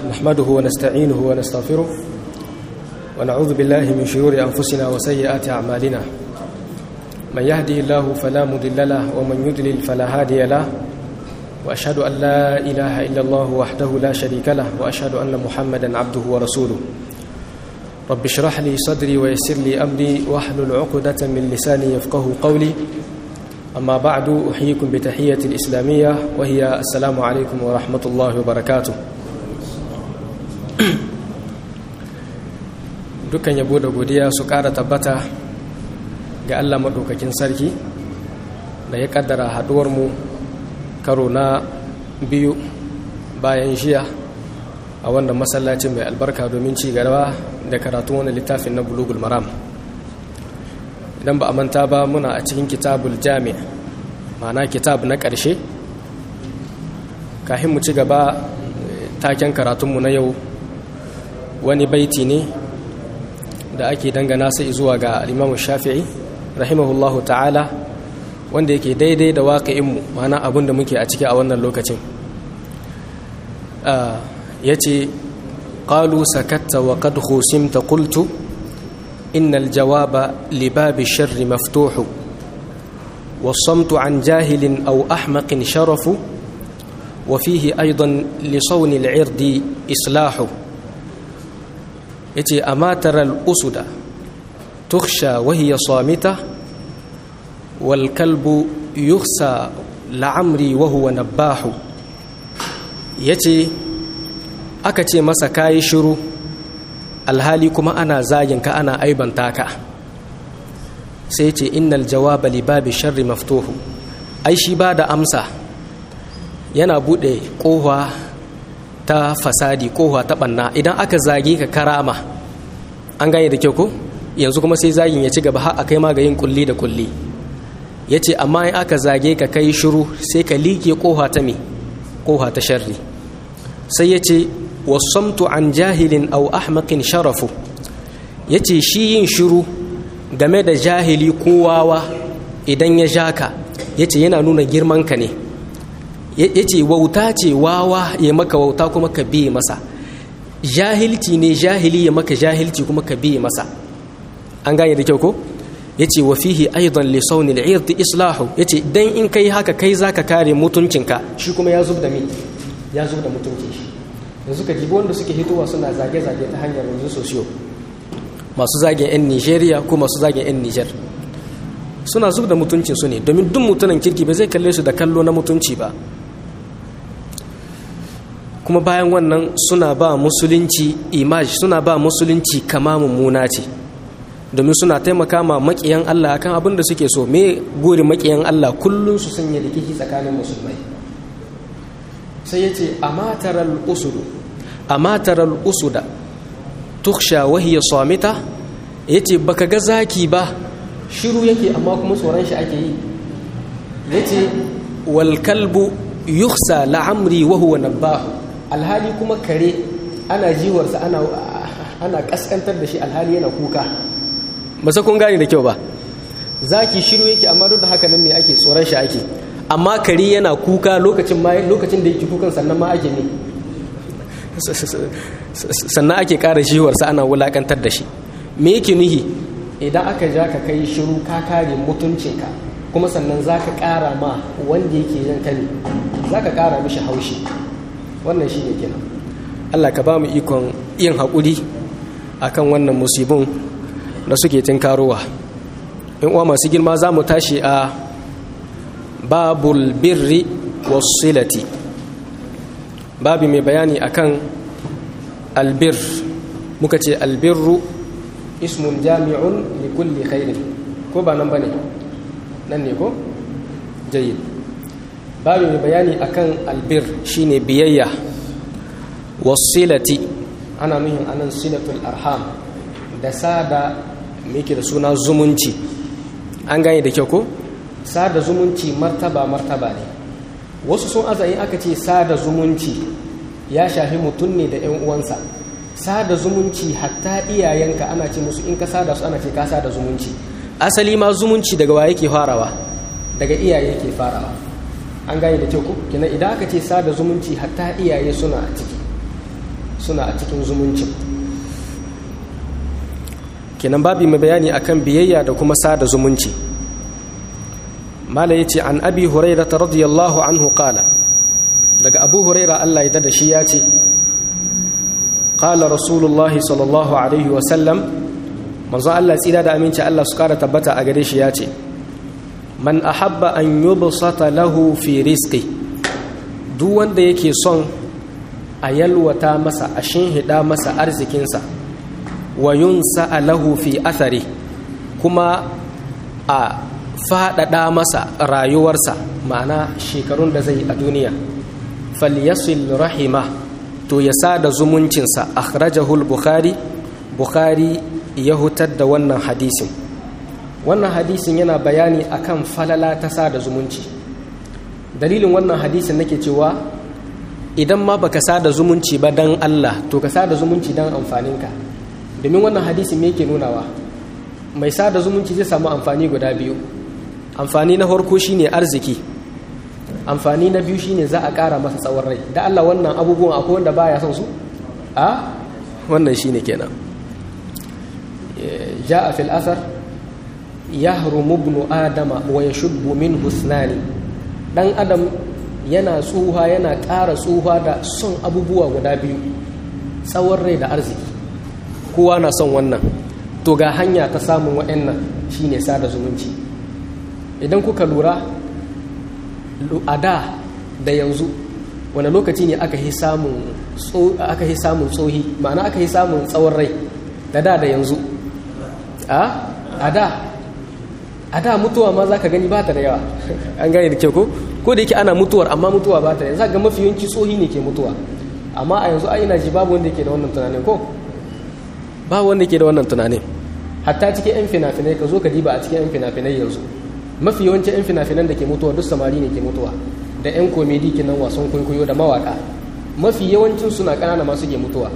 نحمده ونستعينه ونستغفره ونعوذ بالله من شرور أنفسنا وسيئات أعمالنا من يهدي الله فلا مضل له ومن يضلل فلا هادي له وأشهد أن لا إله إلا الله وحده لا شريك له وأشهد أن محمدا عبده ورسوله رب اشرح لي صدري ويسر لي أمري واحلل عقدة من لساني يفقه قولي أما بعد أحييكم بتحية الإسلامية وهي السلام عليكم ورحمة الله وبركاته dukkan yabo da godiya su ƙara tabbata ga Allah maɗaukakin sarki da ya ƙaddara haɗuwarmu karo na biyu bayan jiya a wannan masallacin mai albarka domin ci gaba da karatun wani littafin na bulugul maram idan ba a manta ba muna a cikin kitabul jami ma'ana kitab na ƙarshe kahin mu ci gaba taken karatunmu na yau wani baiti ne da ake dangana sai zuwa ga alimamu shafi'i rahimahullahu ta'ala wanda yake daidai da waƙa'inmu ma'ana abin da muke a ciki a wannan lokacin ya ce ƙalu sakatta wa kad husimta kultu إن الجواب لباب الشر مفتوح والصمت عن جاهل أو أحمق شرف وفيه أيضا لصون العرض إصلاح يتي أما ترى الأسد تخشى وهي صامتة والكلب يخسى لعمري وهو نباح يتي أكتي مسكاي شروع alhali kuma ana zaginka ana aibanta ka sai ce innal jawaba li babi sharri maftuhu ai shi ba da amsa yana bude kowa ta fasadi kowa ta banna idan aka zage ka karama an gane da kyau ko yanzu kuma sai zagin ya ci gaba har akai ma ga yin kulli da kulli yace amma in aka zage ka kai shiru sai ka liƙe kowa ta me kowa ta sharri sai yace wasamtu an jahilin au ahmakin sharafu ya ce shi yin shiru game da jahili kowawa idan ya ja ka ya ce yana nuna girmanka ne ya ce wauta ce wawa ya maka wauta kuma ka biye masa jahilci ne jahili ya maka jahilci kuma ka biye masa an gane da kyau ko ya ce wa fihi aidan li saunil irdi islahu ya ce dan in kai haka kai zaka kare mutuncinka shi kuma ya zub da mi ya zub da mutuncin shi yanzu ka jibi wanda suke hitowa suna zage-zage ta hanyar yanzu sosiyo masu zagen 'yan nigeria ko masu zagen 'yan niger suna zub da mutuncin su ne domin duk mutunan kirki ba zai kalle su da kallo na mutunci ba kuma bayan wannan suna ba musulunci image suna ba musulunci kama mummuna ce domin suna taimaka ma makiyan allah akan abin da suke so me gori makiyan allah kullum su sanya rikici tsakanin musulmai sai ya ce a matarar usudu a matarar usuda tuksha wahiyar samita ya ce baka ga zaki ba shiru yake amma kuma tsoron shi ake yi ya ce walkalbu yuksa la'amri wahuwa nabbahu alhali kuma kare ana jiwarsa ana kaskantar da shi alhali yana kuka ba kun gane da kyau ba zaki shiru yake amma duk da haka nan me ake tsoron shi ake amma kare yana kuka lokacin lokacin da yake kukan sannan ma ake ne sannan ake ƙara shiwarsa ana wulakantar da shi me yake nuhi idan aka ja ka kai shiru ka kare mutuncinka kuma sannan za ka ƙara ma wanda yake yin ka ne za ka ƙara mishi haushi wannan shi ne kenan allah ka ba mu ikon yin haƙuri akan wannan musibin da suke tinkarowa in uwa masu girma za mu tashi a babul birri wasilati babi mai bayani akan albir muka ce albirru ismun jami'un li kulli khairin ko ba nan bane nan ne ko jayyid babi mai bayani akan albir shine biyayya wasilati ana nuhin anan silatul arham da sada muke da suna zumunci an gane da kyau ko sada zumunci martaba martaba ne wasu sun azayin aka ce sada zumunci ya shafi mutum ne da 'yan uwansa sada zumunci hatta iyayenka ana ce musu in ka sada su ana ce ka sada zumunci asali ma zumunci daga wa yake farawa daga iyaye yake farawa an gane da kyau ko kina idan aka ce sada zumunci hatta iyaye suna a ciki suna a cikin zumuncin kenan babi mai bayani akan biyayya da kuma sada zumunci mala yace an abi huraira radiyallahu anhu qala daga abu huraira Allah ya da shi ya ce qala rasulullahi sallallahu alaihi wa sallam manzo Allah tsira da aminci Allah su kara tabbata a gare shi ya ce man ahabba an yubsata lahu fi rizqi duk wanda yake son a yalwata masa a shinhida masa arzikinsa wa yunsa lahu fi athari kuma a faɗaɗa masa rayuwarsa ma'ana shekarun da zai a duniya falyasil rahima to ya sada zumuncinsa akhrajahul bukhari bukhari ya hutar da wannan hadisin wannan hadisin yana bayani akan falala ta sada zumunci dalilin wannan hadisin nake cewa idan ma baka sada zumunci ba dan Allah to ka sada zumunci dan amfaninka domin wannan hadisin me yake nunawa mai sada zumunci zai samu amfani guda biyu amfani na farko shine arziki amfani na biyu shine za a ƙara masa tsawon rai da Allah wannan abubuwan akwai wanda baya son su a wannan shine kenan ja'a fil athar yahrumu ibn adama wa yashubbu min husnani dan adam yana tsuha yana ƙara tsuha da son abubuwa guda biyu tsawon rai da arziki kowa na son wannan to ga hanya ta samun waɗannan shine sada zumunci idan kuka lura a da da yanzu wani lokaci ne aka yi samun tsohi ma'ana aka yi samun tsawon rai da da da yanzu a da a da mutuwa ma za ka gani ba ta da yawa an gane da kyau ko ko da yake ana mutuwar amma mutuwa ba ta da za ga mafi yawanci tsohi ne ke mutuwa amma a yanzu a ina ji babu wanda ke da wannan tunanin ko ba wanda ke da wannan tunanin hatta cikin 'yan fina-finai ka zo ka diba a cikin 'yan fina-finai yanzu mafi yawancin 'yan fina-finan da ke mutuwa duk samari ne ke mutuwa da 'yan komedi kenan wasan kwaikwayo da mawaka mafi yawancin suna ƙanana masu ke mutuwa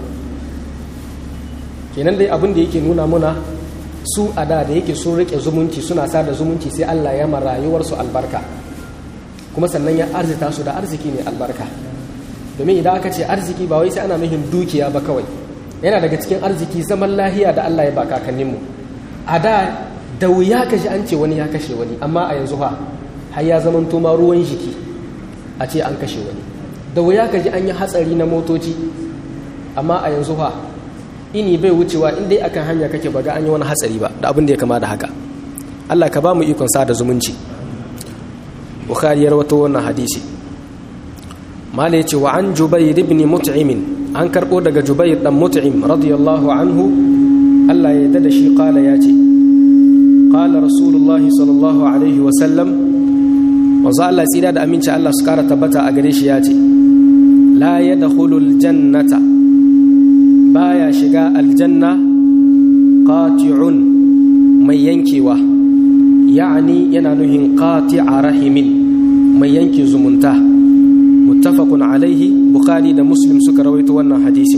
kenan dai abin da yake nuna muna su a da da yake sun rike zumunci suna sada zumunci sai Allah ya ma rayuwarsu albarka kuma sannan ya arzita su da arziki mai albarka domin idan aka ce arziki ba wai sai ana nufin dukiya ba kawai yana daga cikin arziki zaman lahiya da Allah ya ba kakanninmu a da da wuya ka ji an ce wani ya kashe wani amma a yanzu ha har ya zaman ma ruwan jiki a ce an kashe wani da wuya ka ji an yi hatsari na motoci amma a yanzu ha ini bai wucewa in dai akan hanya kake baga an yi wani hatsari ba da abin da ya kama da haka Allah ka ba mu ikon sa da zumunci bukhari ya rawato wannan hadisi mala yace wa an jubayr ibn mut'im an karbo daga jubayr dan mut'im radiyallahu anhu Allah ya yarda da shi qala yace qala rasulullahi sallallahu alaihi wa sallam wanzu Allah tsira da aminci Allah su kara tabbata a gare shi yace la yadkhulul jannata baya shiga aljanna qati'un mai yankewa ya'ani yana nuhin qati'a rahimin mai yanke zumunta muttafaqun alaihi bukhari da muslim suka rawaito wannan hadisin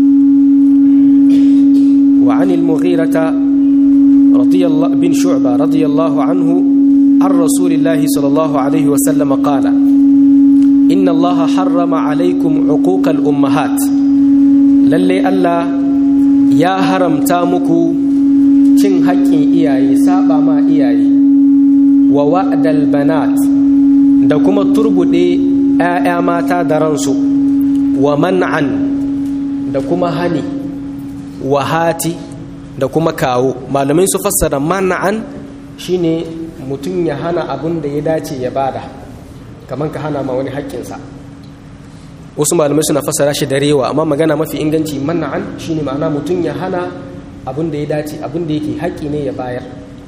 wa anil mughirata radiyallahu bin shu'ba radiyallahu anhu عن رسول الله صلى الله عليه وسلم قال إن الله حرم عليكم عقوق الأمهات lalle Allah ya haramta muku cin haƙƙin iyaye saba ma iyaye wa wa'dal banat da kuma turbuɗe 'ya'ya mata da ransu wa man'an da kuma hani wa hati da kuma kawo malamai su fassara man'an shine mutum ya hana abin da ya dace ya bada kamar ka hana ma wani haƙƙinsa wasu malamai suna fassara shi da rewa amma magana mafi inganci mana'an shine ma'ana mutum ya hana abin da ya dace abin da yake haƙƙi ne ya bayar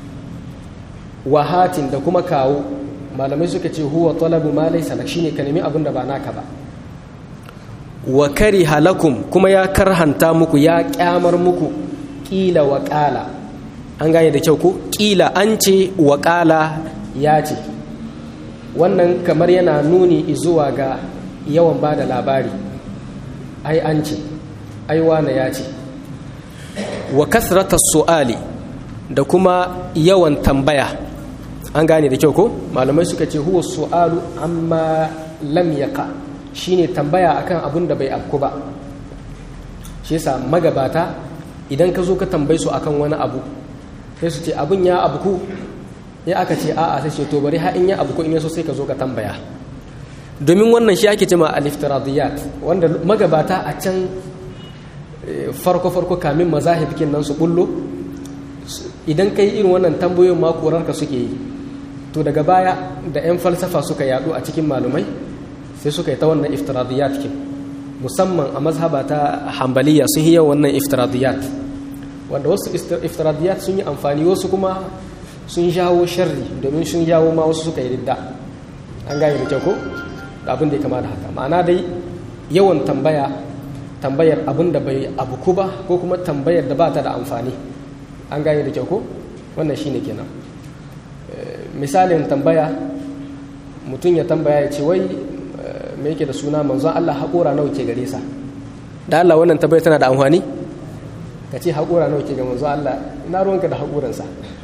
wahatin da kuma kawo malamai suka ce huwa talabu ma laysa lak shine ka nemi abin da ba naka ba wa kariha lakum kuma ya karhanta muku ya kyamar muku kila wa qala an gane da kyau ko kila an ce wa qala ya ce wannan kamar yana nuni zuwa ga yawan ba da labari ai an ce ai wane ya ce wa kasrata su'ali da kuma yawan tambaya an gane da kyau ko malamai suka ce huwa su'alu amma lam yaqa shine tambaya akan abin da bai afku ba shi yasa magabata idan ka zo ka tambaye su akan wani abu sai su ce abin ya abu ku ya aka ce a'a sai ce to bari ha in ya abu ku in yaso sai ka zo ka tambaya domin wannan shi ake cewa al-iftiradiyat wanda magabata a can farko farko kamin mazahib kin nan su bullo idan kai irin wannan tambayoyin ma ka suke yi to daga baya da 'yan falsafa suka yadu a cikin malumai sai suka yi ta wannan iftiradiyat kin musamman a mazhaba ta hambaliya sun yi yawan wannan iftiradiyat wanda wasu iftiradiyat sun yi amfani wasu kuma sun jawo sharri domin sun jawo ma wasu suka yi ridda an gane da kyau ko da abin da ya kama da haka ma'ana dai yawan tambaya tambayar abin da bai abuku ba ko kuma tambayar da ba ta da amfani an gane da kyau ko wannan shine kenan misalin tambaya mutum ya tambaya ya ce wai me yake da suna manzon Allah haƙora nawa ke gare sa da Allah wannan tambaya tana da amfani ka ce haƙora nawa ke ga manzon Allah ina ruwanka da haƙoransa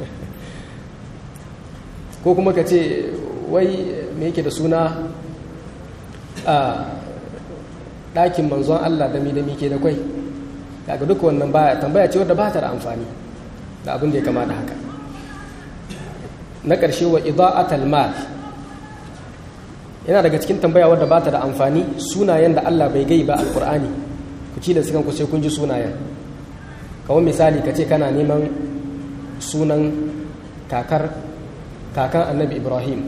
ko kuma ka ce wai me yake da suna a ɗakin manzon Allah da mi da mi ke da kwai daga duka wannan baya tambaya ce wadda ba ta da amfani da abin da ya kama da haka na ƙarshe wa ida'atal mal yana daga cikin tambaya wadda ba ta da amfani sunayen da Allah bai gai ba alkur'ani ku ci da sukan ku sai kun ji sunayen kawai misali ka ce kana neman sunan kakar kakan annabi ibrahim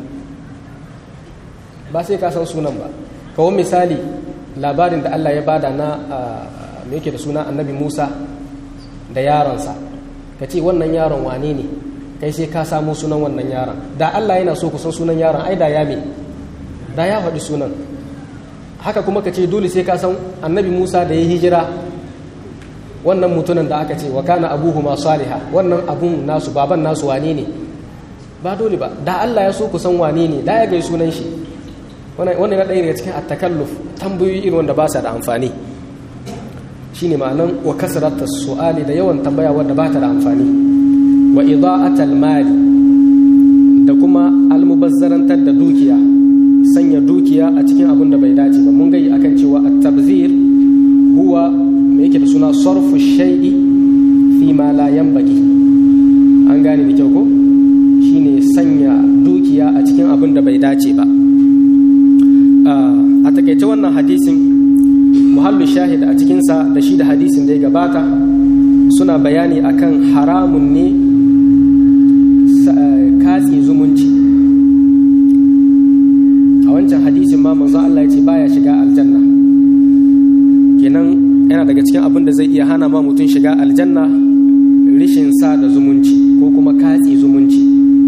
ba sai ka san sunan ba kawai misali labarin da Allah ya bada na me yake da suna annabi musa da yaronsa ka ce wannan yaron wane ne kai sai ka samu sunan wannan yaron da Allah yana so ku san sunan yaron ai da ya me da ya faɗi sunan haka kuma ka ce dole sai ka san annabi Musa da ya hijira wannan mutunan da aka ce wa kana abuhu ma saliha wannan abun nasu baban nasu wane ne ba dole ba da Allah ya so ku san wane ne da ya gai sunan shi wannan na ɗaya daga cikin attakalluf tambayoyi irin wanda ba sa da amfani shine ma'anan wa kasrata su'ali da yawan tambaya wanda ba ta da amfani wa ida'atal mali da kuma almubazzarantar da dukiya sanya dukiya a cikin abin da bai dace ba mun gayi akan cewa at-tabzir huwa me yake da suna sarfu shay'i fi ma la yanbaghi an gane da kyau ko shine sanya dukiya a cikin abin da bai dace ba a takaice wannan hadisin muhallu shahid a cikinsa da shi da hadisin da ya gabata suna bayani akan haramun ne katse zumunci a wancan hadisin ma manzo Allah ya ce baya shiga aljanna kenan yana daga cikin abin da zai iya hana ma mutum shiga aljanna rishin sa da zumunci ko kuma katse zumunci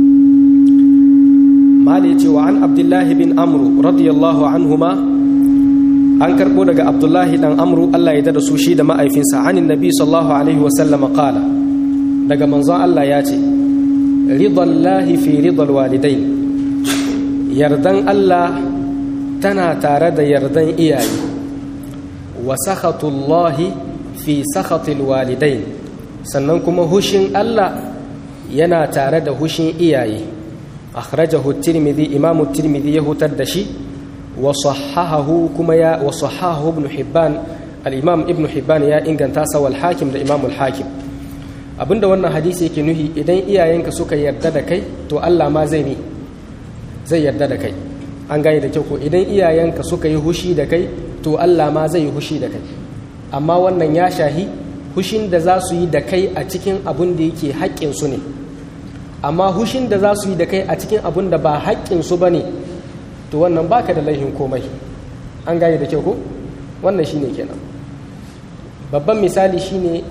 mali ce wa an abdullahi bin amru radiyallahu anhuma an karbo daga abdullahi dan amru Allah ya da su shi da ma'aifinsa anin nabi sallallahu alaihi wasallam qala daga manzon Allah ya ce ridallahi fi ridal walidain yardan Allah tana tare da yardan iyaye wa sakhatullahi fi sakhatil walidain sannan kuma hushin Allah yana tare da hushin iyaye akhrajahu tirmidhi imamu tirmidhi ya hutar da shi wa sahahahu kuma ya wa sahahahu ibn hibban al-imam ibn hibban ya inganta sa wal hakim da imam al-hakim abinda wannan hadisi yake nuhi idan iyayenka suka yarda da kai to Allah ma zai ne zai yarda da kai an gane da kyau ko idan iyayenka suka yi hushi da kai to Allah ma zai yi hushi da kai amma wannan ya shahi hushin da za su yi da kai a cikin abin da yake haƙƙin su ne amma hushin da za su yi da kai a cikin abin da ba haƙƙin su bane to wannan baka da laihin komai an gane da kyau ko wannan shine kenan babban misali shine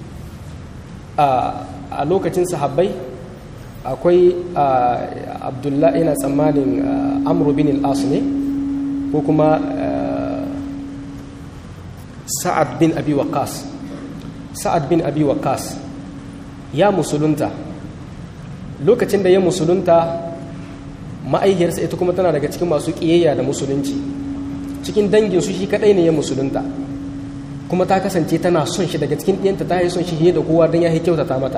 a lokacin sahabbai akwai abdullahi ina tsammanin amru bin al ne ko kuma sa'ad bin abi waqas sa'ad bin abi waqas ya musulunta lokacin da ya musulunta ma'aihiyarsa ita kuma tana daga cikin masu ƙiyayya da musulunci cikin danginsu shi kaɗai ne ya musulunta kuma ta kasance tana son shi daga cikin ɗiyanta ta yi son shi da kowa don ya yi kyautata mata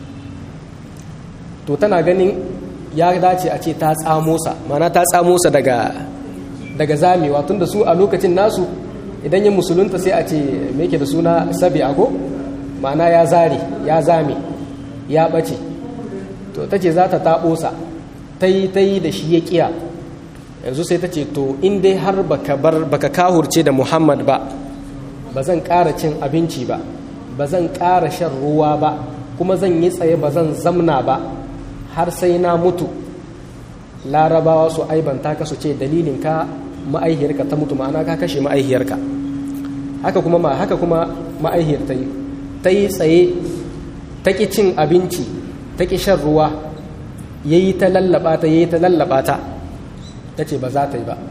to tana ganin ya dace a ce ta tsamo sa mana ta tsamo sa daga daga zamewa tunda su a lokacin nasu idan yin musulunta sai a ce me yake da suna sabi ako ma'ana ya zare ya zame ya ɓace to ta ce za ta taɓosa ta yi ta yi da shi ya ƙiya yanzu sai ta ce to in dai har baka bar baka kahurce da muhammad ba ba zan ƙara cin abinci ba ba zan ƙara shan ruwa ba kuma zan yi tsaye ba zan zamna ba har sai na mutu larabawa su aibanta ka su ce dalilin ka ma'aihiyarka ta mutu ma'ana ka kashe ma'aihiyarka haka kuma ma haka kuma ma'aihiyar ta yi ta yi tsaye ta ƙi cin abinci ta ƙi shan ruwa ya yi ta lallaba ta ya yi ta lallaba ta ta ce ba za ta yi ba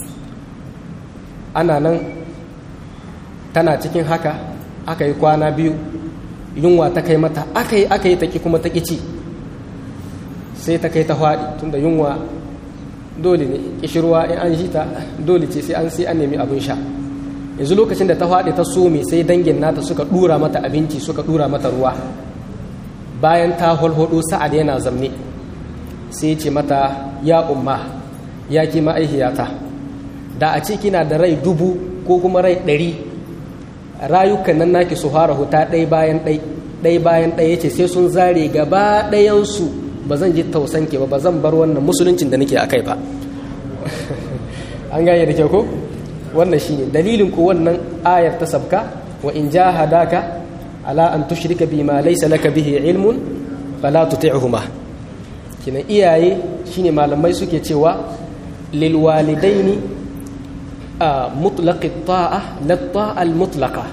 ana nan tana cikin haka aka yi kwana biyu yunwa ta kai mata aka yi aka yi ta ƙi kuma ta ƙi ci sai ta kai ta faɗi tunda yunwa dole ne ƙishirwa in an shi ta dole ce sai an sai an nemi abin sha yanzu lokacin da ta faɗi ta some sai dangin nata suka ɗura mata abinci suka ɗura mata ruwa bayan ta holhodo sa'ad yana zamne sai ce mata ya umma ya ki ma'aihiyata da a ce kina da rai dubu ko kuma rai ɗari rayukan nan naki su fara huta ɗai bayan ɗai ɗai bayan ɗai ya ce sai sun zare gaba ɗayansu ba zan ji tausanke ba ba zan bar wannan musuluncin da nake a kai ba an gane da kyau ko wannan shine dalilin ku wannan ayar ta sabka wa in jahadaka ala an tushrika bima laysa laka bihi ilmun fala tuti'huma kina iyaye shine malamai suke cewa lil walidaini mutlaq at-ta'a la ta'a al-mutlaqa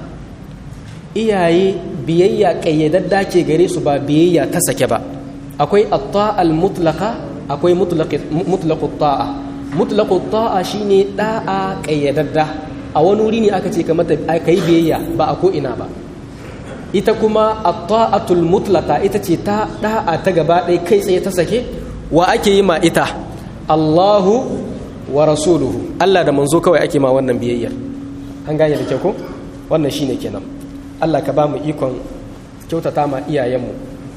iyaye biyayya kayyadadda ke gare su ba biyayya ta sake ba akwai at-ta'a al-mutlaqa akwai mutlaq mutlaq at-ta'a mutlaq at-ta'a shine da'a kayyadadda a wani wuri ne aka ce ka mata kai biyayya ba a ko ina ba ita kuma at-ta'atul mutlaqa ita ce ta da'a ta gaba ɗaya kai tsaye ta sake wa ake yi ma ita Allahu wa rasuluhu Allah da manzo kawai ake ma wannan biyayyar an gane da kyau ko wannan shine kenan Allah ka ba mu ikon kyautata ma iyayenmu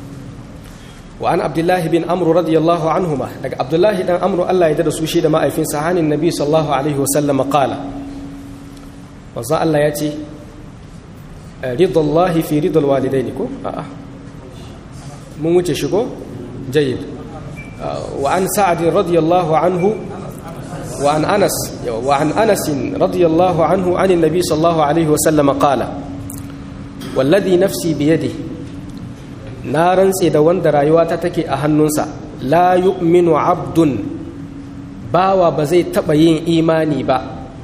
wa an abdullahi bin amru radiyallahu anhuma daga abdullahi dan amru Allah ya da su shi da ma'aifinsa hanin nabi sallallahu alaihi wa sallam qala manzo Allah ya ce ridallahi fi ridal walidaini ko a'a mun wuce shi ko jayyid wa an sa'ad radiyallahu anhu wa an anas wa an anas radiyallahu anhu an annabi sallallahu alaihi wa sallam qala والذي نفسي بيده na rantse da wanda rayuwata take a hannunsa la yu'minu abdun bawa ba zai taɓa yin imani ba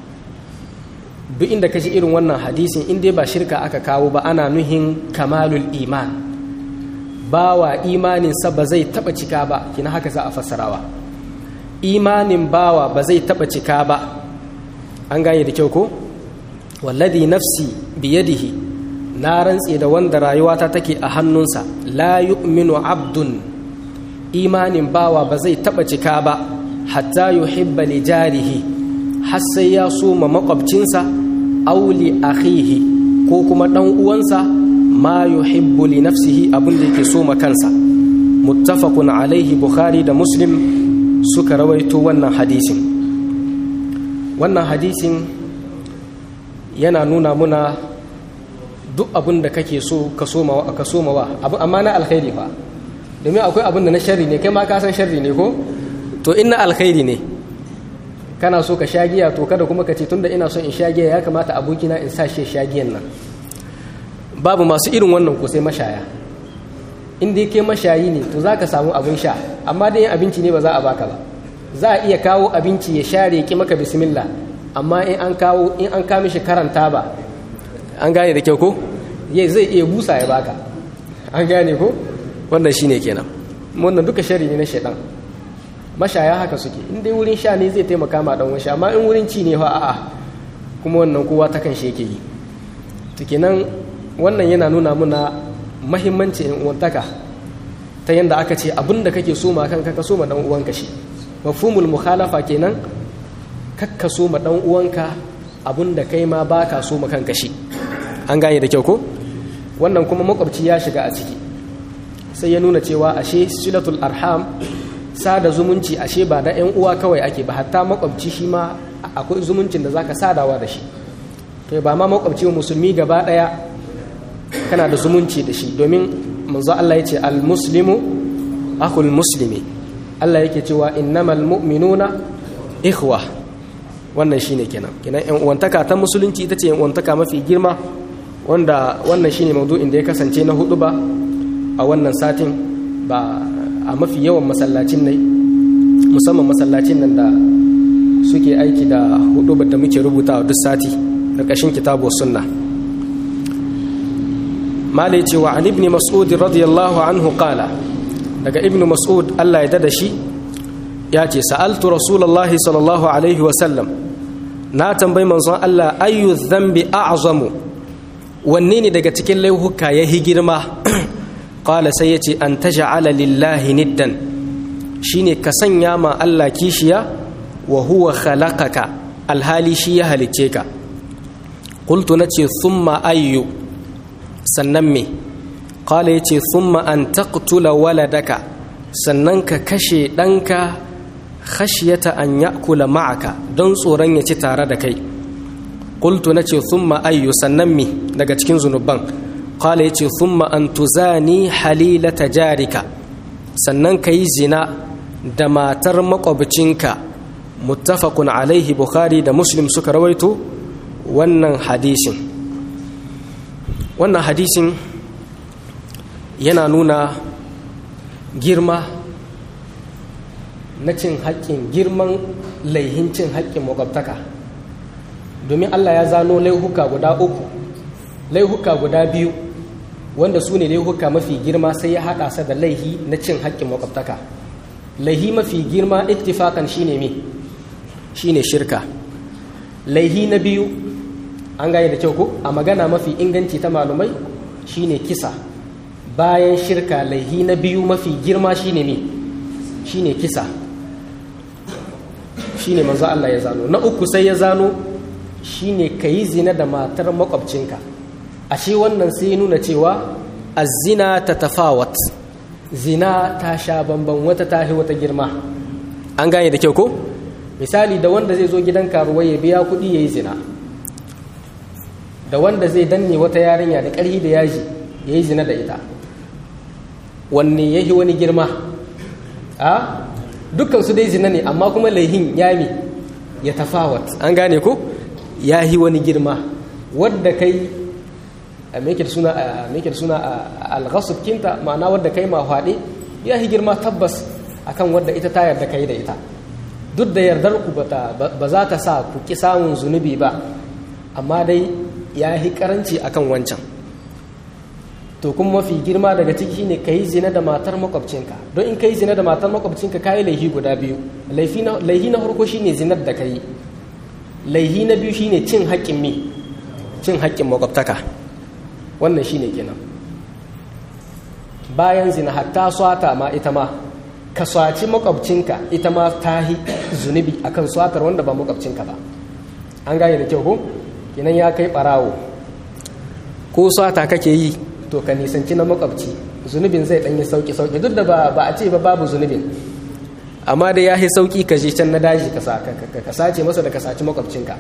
duk inda kashi irin wannan hadisin in dai ba shirka aka kawo ba ana nuhin kamalul iman bawa imaninsa ba zai taɓa cika ba kina haka za a fassarawa imanin bawa ba zai taɓa cika ba an gane da kyau ko wallazi nafsi biyadihi na rantse da wanda rayuwata take a hannunsa la yu'minu abdun imanin bawa ba zai taba cika ba hatta yuhibba li jarihi har sai ya so ma makwabcinsa aw li akhihi ko kuma dan uwansa ma yuhibbu li nafsihi abin da yake so ma kansa muttafaqun alaihi bukhari da muslim suka rawaito wannan hadisin wannan hadisin yana nuna muna duk abin da kake so ka soma ka soma wa abu amma na alkhairi fa domin akwai abin da na sharri ne kai ma ka san sharri ne ko to in na alkhairi ne kana so ka sha giya to kada kuma ka ce tunda ina son in sha giya ya kamata abokina in sa shi sha giyan nan babu masu irin wannan ko sai mashaya in dai kai mashayi ne to za ka samu abin sha amma dai abinci ne ba za a baka ba za a iya kawo abinci ya share ki maka bismillah amma in an kawo in an kama shi karanta ba an gane da kyau ko yai zai iya busa ya baka an gane ko wannan shine kenan wannan duka shari ne na shaidan mashaya haka suke in dai wurin sha ne zai taimaka ma dan wani amma in wurin ci ne fa a'a kuma wannan kowa ta kan shi yake yi to kenan wannan yana nuna muna mahimmanci in uwantaka ta yanda aka ce abinda kake so ma kanka ka so ma dan uwanka shi mafhumul mukhalafa kenan kakka so ma dan uwanka abinda kai ma baka so ma kanka shi an gane da kyau ko wannan kuma makwabci ya shiga a ciki sai ya nuna cewa ashe silatul arham sada zumunci ashe ba da 'yan uwa kawai ake ba hatta makwabci shi ma akwai zumuncin da zaka sadawa da shi kai ba ma makwabci musulmi gaba daya kana da zumunci da shi domin manzo Allah ya ce al-muslimu akhul muslimi Allah yake cewa innamal mu'minuna ikhwa wannan shine kenan kenan yan uwantaka ta musulunci ita ce yan uwantaka mafi girma wanda wannan shine maudu'in da ya kasance na hudu ba a wannan satin ba a mafi yawan masallacin ne musamman masallacin nan da suke aiki da hudu da muke rubuta duk sati ƙarƙashin kitabu sunna malai cewa an ibni mas'ud radiyallahu anhu qala daga ibnu mas'ud Allah ya dada shi ya ce sa'altu rasulullahi sallallahu alaihi wa sallam na tambayi manzon Allah ayyu dhanbi a'zamu wanne ne daga cikin laihuka ya hi girma qala sai yace an taj'ala lillahi niddan shine ka sanya ma Allah kishiya wa huwa khalaqaka alhali shi ya halicce ka qultu nace thumma ayyu sannan me qala yace thumma an taqtula waladaka sannan ka kashe ɗanka khashyata an ya'kula ma'aka don tsoron ya ci tare da kai qultu nace thumma ayyu sannan me daga cikin zunuban qala yace thumma an tuzani halilata jarika sannan ka yi zina da matar makwabcinka muttafaqun alaihi bukhari da muslim suka rawaito wannan hadisin wannan hadisin yana nuna girma na cin haƙƙin girman laihin cin haƙƙin makwabtaka domin allah ya zano laihuka guda uku laihuka guda biyu wanda su ne laihuka mafi girma sai ya haɗa sa da laihi na cin haƙƙin makwabtaka laihi mafi girma ittifakan shine me shine shirka laihi na biyu an gane da kyau ko a magana mafi inganci ta malumai shine kisa bayan shirka laihi na biyu mafi girma shine me shine kisa shine manzo Allah ya zano na uku sai ya zano shine kayi zina da matar makwabcinka ashe wannan sai nuna cewa azina ta tafawat zina ta sha bamban wata tahi wata girma an gane da kyau ko misali da wanda zai zo gidan karuwa ya biya kuɗi ya yi zina da wanda zai danne wata yarinya da ƙarhi da yaji ya yi zina da ita wanne ya yi wani girma a dukkan su dai zina ne amma kuma laihin ya mi ya tafawat an gane ko ya yi wani girma wadda kai a meke suna a meke suna al-ghasb kinta ma'ana wadda kai ma hwade ya yi girma tabbas akan wadda ita ta yarda kai da ita duk da yardar ku ba za ta sa ku ki samun zunubi ba amma dai ya yi karanci akan wancan to kuma mafi girma daga ciki ne ka yi zina da matar makwabcinka don in ka yi zina da matar makwabcinka ka yi laihi guda biyu laihi na farko shine zinar da ka yi laihi na biyu shine cin haƙƙin mi cin haƙƙin makwabtaka wannan shine kenan bayan zina hatta swata ma ita ma ka swaci makwabcinka ita ma ta yi zunubi akan swatar wanda ba makwabcinka ba an gane da kyau ko kenan ya kai barawo ko swata kake yi to ka nisanci na makwabci zunubin zai ɗanyi sauki sauki duk da ba a ce ba babu zunubin amma da ya yi sauki ka je can na daji ka sace masa da ka saci makwabcinka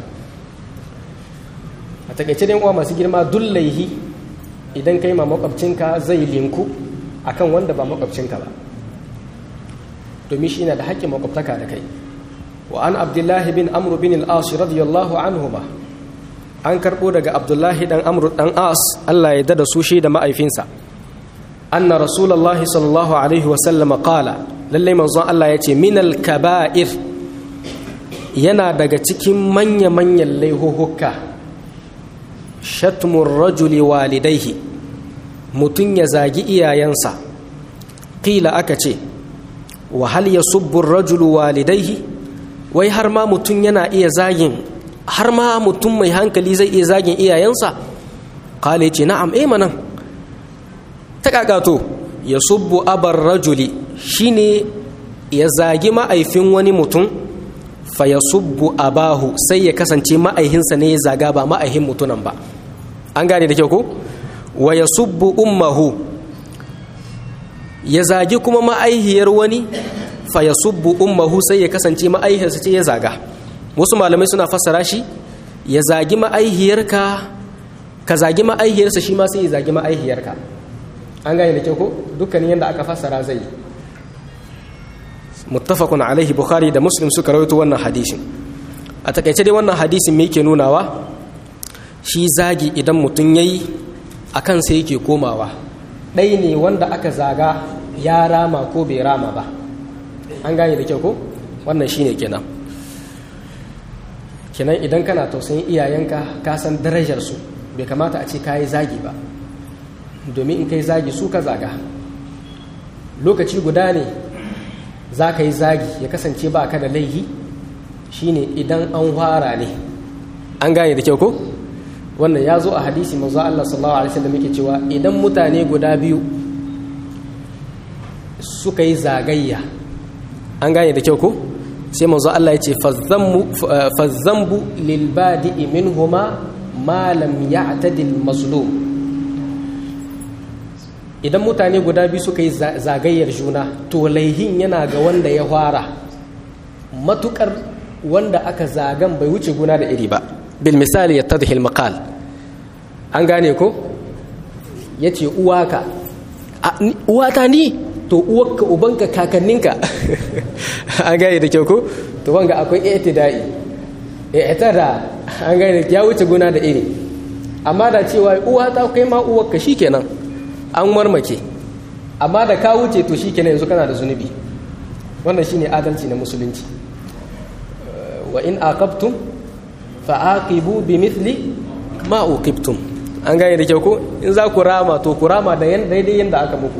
a takaice dai uwa masu girma duk laihi idan kai ma makwabcinka zai linku akan wanda ba makwabcinka ba domin shi na da haƙƙin makwabtaka da kai wa an abdullahi bin amru bin al-as radiyallahu anhu ba an karɓo daga abdullahi dan amru dan as Allah ya dada su shi da ma'aifinsa anna rasulullahi sallallahu alaihi wa sallama qala lalle manzon Allah ya ce minal kaba'ir yana daga cikin manya manyan laihuhuka shatmur rajuli walidaihi mutum ya zagi iyayensa qila aka ce wa hal yasubbu rajulu walidaihi wai har ma mutum yana iya zagin har ma mutum mai hankali zai iya zagin iyayensa kala ce na'am eh manan ta kakato ya subbu abar rajuli shine ya zagi ma'aifin wani mutum fa ya subbu abahu sai ya kasance ma'aihinsa ne ya zaga ba ma'aihin mutunan ba an gane da kyau ko wa ya subbu ummahu ya zagi kuma ma'aihiyar wani fa ya subbu ummahu sai ya kasance ma'aihiyarsa ce ya zaga wasu malamai suna fassara shi ya zagi ma'aihiyarka ka zagi ma'aihiyarsa shi ma sai ya zagi ma'aihiyarka an gane da kyau ko dukkanin yadda aka fassara zai muttafaqun alaihi bukhari da muslim suka rawaito wannan hadisin a takaice dai wannan hadisin me yake nunawa shi zagi idan mutum yayi akan sai yake komawa ɗai ne wanda aka zaga ya rama ko bai rama ba an gane da kyau ko wannan shine kenan kenan idan kana tausayin iyayenka ka san darajarsu bai kamata a ce ka yi zagi ba domin in kai zagi su ka zaga lokaci guda ne za ka yi zagi ya kasance ba ka da laihi shine idan an fara ne an gane da kyau ko wannan ya zo a hadisi manzo Allah sallallahu alaihi wasallam yake cewa idan mutane guda biyu suka yi zagayya an gane da kyau ko sai manzo Allah ya ce fazzambu lil badi'i minhuma ma lam ya'tadi al mazlum idan mutane guda biyu suka yi zagayyar juna to laihin yana ga wanda ya fara matukar wanda aka zagan bai wuce guna da iri ba bil misali yattadhi al maqal an gane ko yace uwaka uwata ni to uwarka ubanka kakanninka an gane da kyau ko to wanga akwai i'tidai i'tada an gane ya wuce guna da iri amma da cewa uwata kai ma uwarka shikenan an marmake amma da ka wuce to shikenan yanzu kana da zunubi wannan shine adalci na musulunci wa in aqabtum fa aqibu bimithli ma uqibtum an gane da kyau ko in za ku rama to ku rama da yan daidai yanda aka muku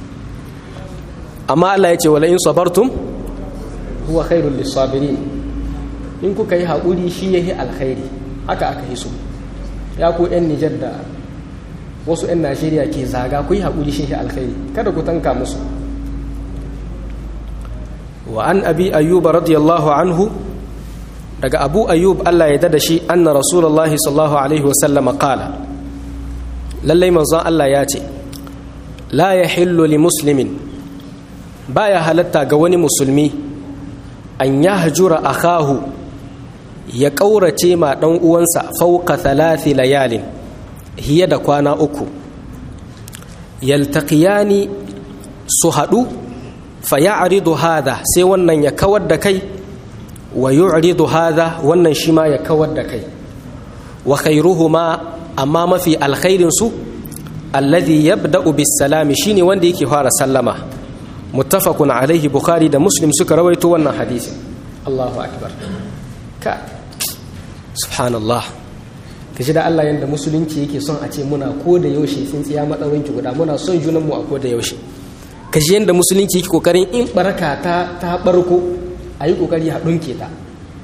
amma Allah ya ce wala in sabartum huwa khairul lisabirin in kuka yi haƙuri shi yahi alkhairi haka aka hiso ya ku yan Nijar da wasu 'yan najeriya ke zaga ku yi haƙuri shi alkhairi kada ku tanka musu wa an abi ayyuba radiyallahu anhu daga abu ayyub allah ya dada shi anna rasulullahi sallallahu alaihi wasallama qala lallai manzon allah ya ce la ya hillu li muslimin baya halatta ga wani musulmi an ya hajura akahu ya ƙaurace ma ɗan uwansa fauka thalathi layalin hiye da kwana uku yaltaqiyani su haɗu fa ya'ridu hadha sai wannan ya kawar da kai wa yu'ridu hadha wannan shi ma ya kawar da kai wa khairuhuma amma mafi alkhairin su alladhi yabda'u bis salami shine wanda yake fara sallama muttafaqun alaihi bukhari da muslim suka rawaito wannan hadisi Allahu akbar ka subhanallah ka ji da Allah yadda musulunci yake son a ce muna ko da yaushe sun tsiya matsawinki guda muna son junanmu a ko da yaushe ka ji yadda musulunci yake kokarin in baraka ta ta barko a yi kokari a ɗunke ta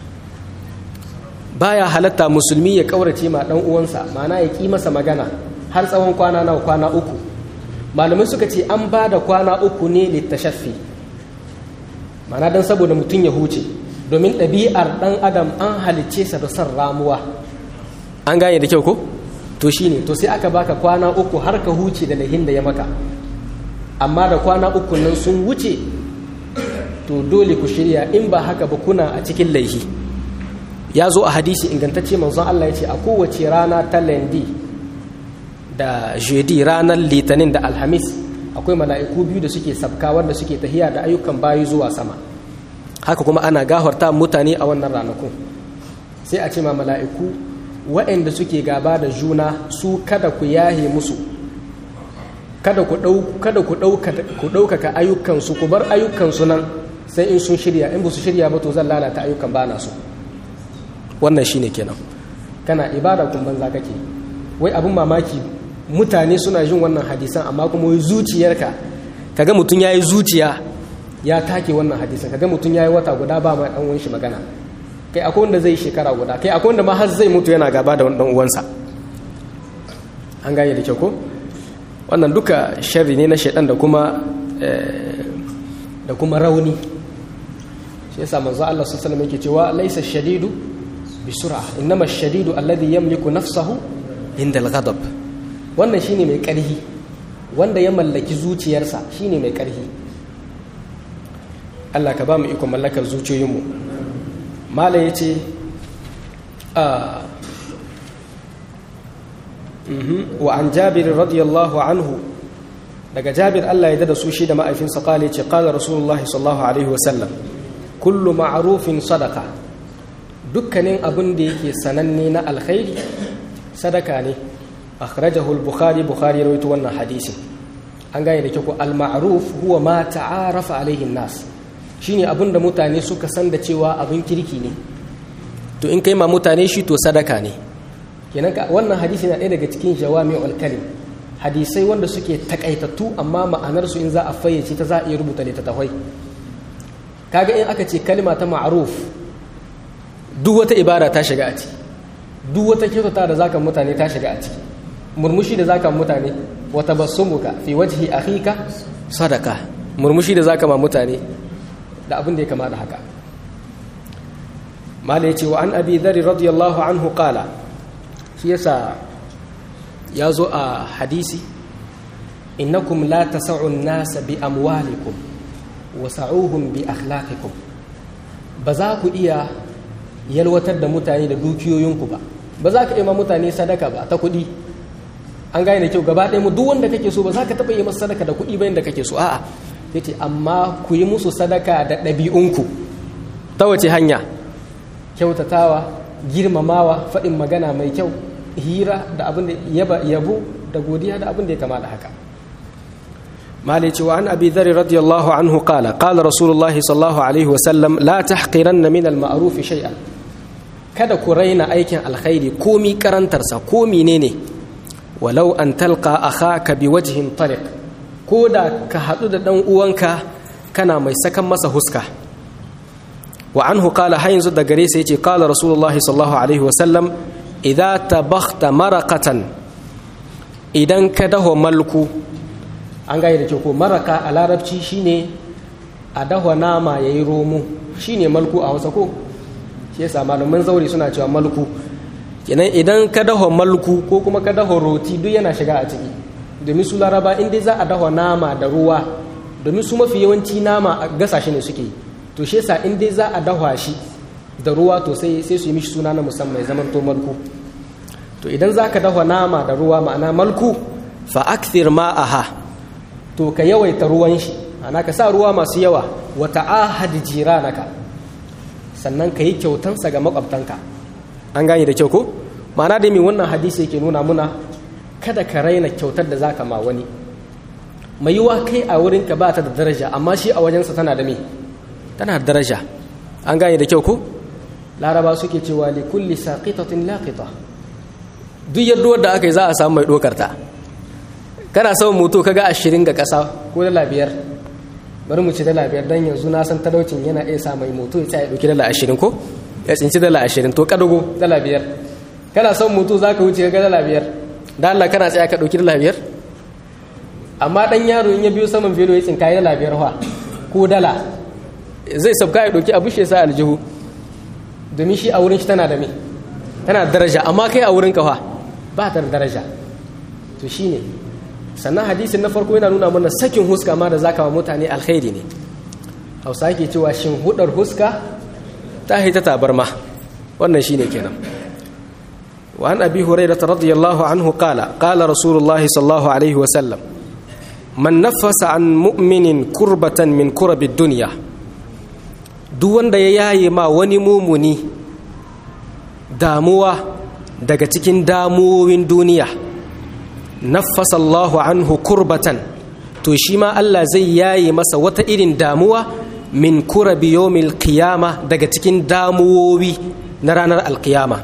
baya halatta musulmi ya kaurace ma ɗan uwansa mana ya ƙi masa magana har tsawon kwana nawa kwana uku malamai suka ce an ba da kwana uku ne littashaffi mana don saboda mutum ya huce domin ɗabi'ar ɗan adam an halicce sa da son ramuwa an gane da kyau ko to shine to sai aka baka kwana uku har ka huce da lahin da ya maka amma da kwana uku nan sun wuce to dole ku shirya in ba haka ba kuna a cikin laihi ya zo a hadisi ingantacce manzon Allah ya ce a kowace rana ta lendi da jeudi ranar litinin da alhamis akwai mala'iku biyu da suke sabka wanda suke tahiya da ayyukan bayi zuwa sama haka kuma ana gafarta mutane a wannan ranakun sai a ce ma mala'iku waɗanda suke gaba da juna su kada ku yahe musu kada ku ɗaukaka ayyukansu ku bar ayyukansu nan sai in sun shirya in ba su shirya ba to zan lalata ayyukan ba na su wannan shine kenan kana ibada kun banza kake wai abin mamaki mutane suna jin wannan hadisan amma kuma wai zuciyarka kaga mutum yayi zuciya ya take wannan hadisan kaga mutum yayi wata guda ba ma dan shi magana kai akwai wanda zai shekara guda kai akwai wanda ma har zai mutu yana gaba da dan uwansa an gane da kyau ko wannan duka sharri ne na shaidan da kuma da kuma rauni shi yasa manzo Allah sallallahu alaihi wasallam yake cewa laysa shadidu bisur'a innama shadidu alladhi yamliku nafsahu inda al-ghadab wannan shine mai karhi wanda ya mallaki zuciyarsa shine mai karhi Allah ka ba mu iko mallakar zuciyoyinmu mala yace a wa an jabir radiyallahu anhu daga jabir Allah ya da su shi da ma'aifinsa kale ce kala rasulullahi sallallahu alaihi wasallam kullu ma'arufin sadaka dukkanin abin da yake sananne na alkhairi sadaka ne akhrajahu al-bukhari bukhari ya rawaito wannan hadisin an gane da ke ko al-ma'ruf huwa ma ta'arafa alaihi nas shine abin da mutane suka san da cewa abin kirki ne to in kai ma mutane shi to sadaka ne kenan wannan hadisi na ɗaya daga cikin jawami'ul kalim hadisai wanda suke takaitattu amma ma'anarsu in za a fayyace ta za a iya rubuta littattafai kaga in aka ce kalma ta ma'ruf duk wata ibada ta shiga a ciki duk wata kyautata da zaka mutane ta shiga a ciki murmushi da zaka mutane wa tabassumuka fi wajhi akhika sadaka murmushi da zaka ma mutane da abin da ya kama da haka mala yace wa an abi dharr radiyallahu anhu qala shi yasa ya zo a hadisi innakum la tasa'u nasa bi amwalikum wa sa'uhum bi akhlaqikum ba za ku iya yalwatar da mutane da dukiyoyinku ba ba za ka iya ma mutane sadaka ba ta kuɗi an gane da kyau gaba ɗaya mu duk wanda kake so ba za ka taɓa yi masa sadaka da kuɗi bayan da kake so a'a yace amma ku yi musu sadaka da ɗabi'unku ta wace hanya kyautatawa girmamawa faɗin magana mai kyau hira da abin da yabo da godiya da abin da ya kama da haka mali ce wa an abi dhari radiyallahu anhu qala qala rasulullahi sallallahu alaihi wa sallam la tahqiranna min al ma'ruf shay'an kada ku raina aikin alkhairi komi karantarsa ko menene walau an talqa akhaka biwajhin tariq ko da ka hadu da dan uwanka kana mai sakan masa huska wa anhu qala har yanzu da gare sa yace qala rasulullahi sallallahu alaihi wa sallam idza tabakhta maraqatan idan ka daho malku an gaya da ko maraka a larabci shine a daho nama yayi romo shine malku a Hausa ko shi yasa malaman zauri suna cewa malku kenan idan ka daho malku ko kuma ka daho roti duk yana shiga a ciki domin su laraba in dai za a daho nama da ruwa domin su mafi yawanci nama a gasa shi ne suke to shi yasa in dai za a daho shi da ruwa to sai sai su yi mishi suna na musamman zaman to malku to idan za ka dafa nama da ruwa ma'ana malku fa akthir ma'aha to ka yawaita ruwan shi ana ka sa ruwa masu yawa wa ta'ahad jiranaka sannan ka yi kyautansa ga makwabtanka an gane da kyau ko ma'ana da mai wannan hadisi yake nuna muna kada ka raina kyautar da zaka ma wani mai yiwa kai a wurinka ba ta da daraja amma shi a wajensa tana da me tana da daraja an gane da kyau ko laraba suke cewa li kulli saqitatin laqita duk yadda da aka yi za a samu mai dokar ta kana son moto kaga ashirin ga kasa ko dala biyar bari mu ci dala biyar dan yanzu na san talaucin yana iya sa mai moto ya tsaya dauki dala ashirin ko ya tsinci dala ashirin to kadago dala biyar kana son moto za ka wuce ga dala biyar da Allah kana tsaya ka dauki dala biyar amma dan yaro in ya biyo saman velo ya tsinka dala biyar fa ko dala zai sabka ya dauki abu shi sa aljihu domin shi a wurin shi tana da me tana daraja amma kai a wurin kafa ba ta daraja to shine sannan hadisin na farko yana nuna mana sakin huska ma da zaka wa mutane alkhairi ne hausa yake cewa shin hudar huska ta hita tabarma wannan shine kenan wa an abi hurairah radiyallahu anhu qala qala rasulullahi sallallahu alaihi wa sallam man nafasa an mu'minin kurbatan min kurabi dunya duk wanda ya yaye ma wani mumuni damuwa daga cikin damuwowin duniya nafasa Allahu anhu kurbatan to shi ma Allah zai yaye masa wata irin damuwa min kurabi yawmil qiyama daga cikin damuwowi na ranar alkiyama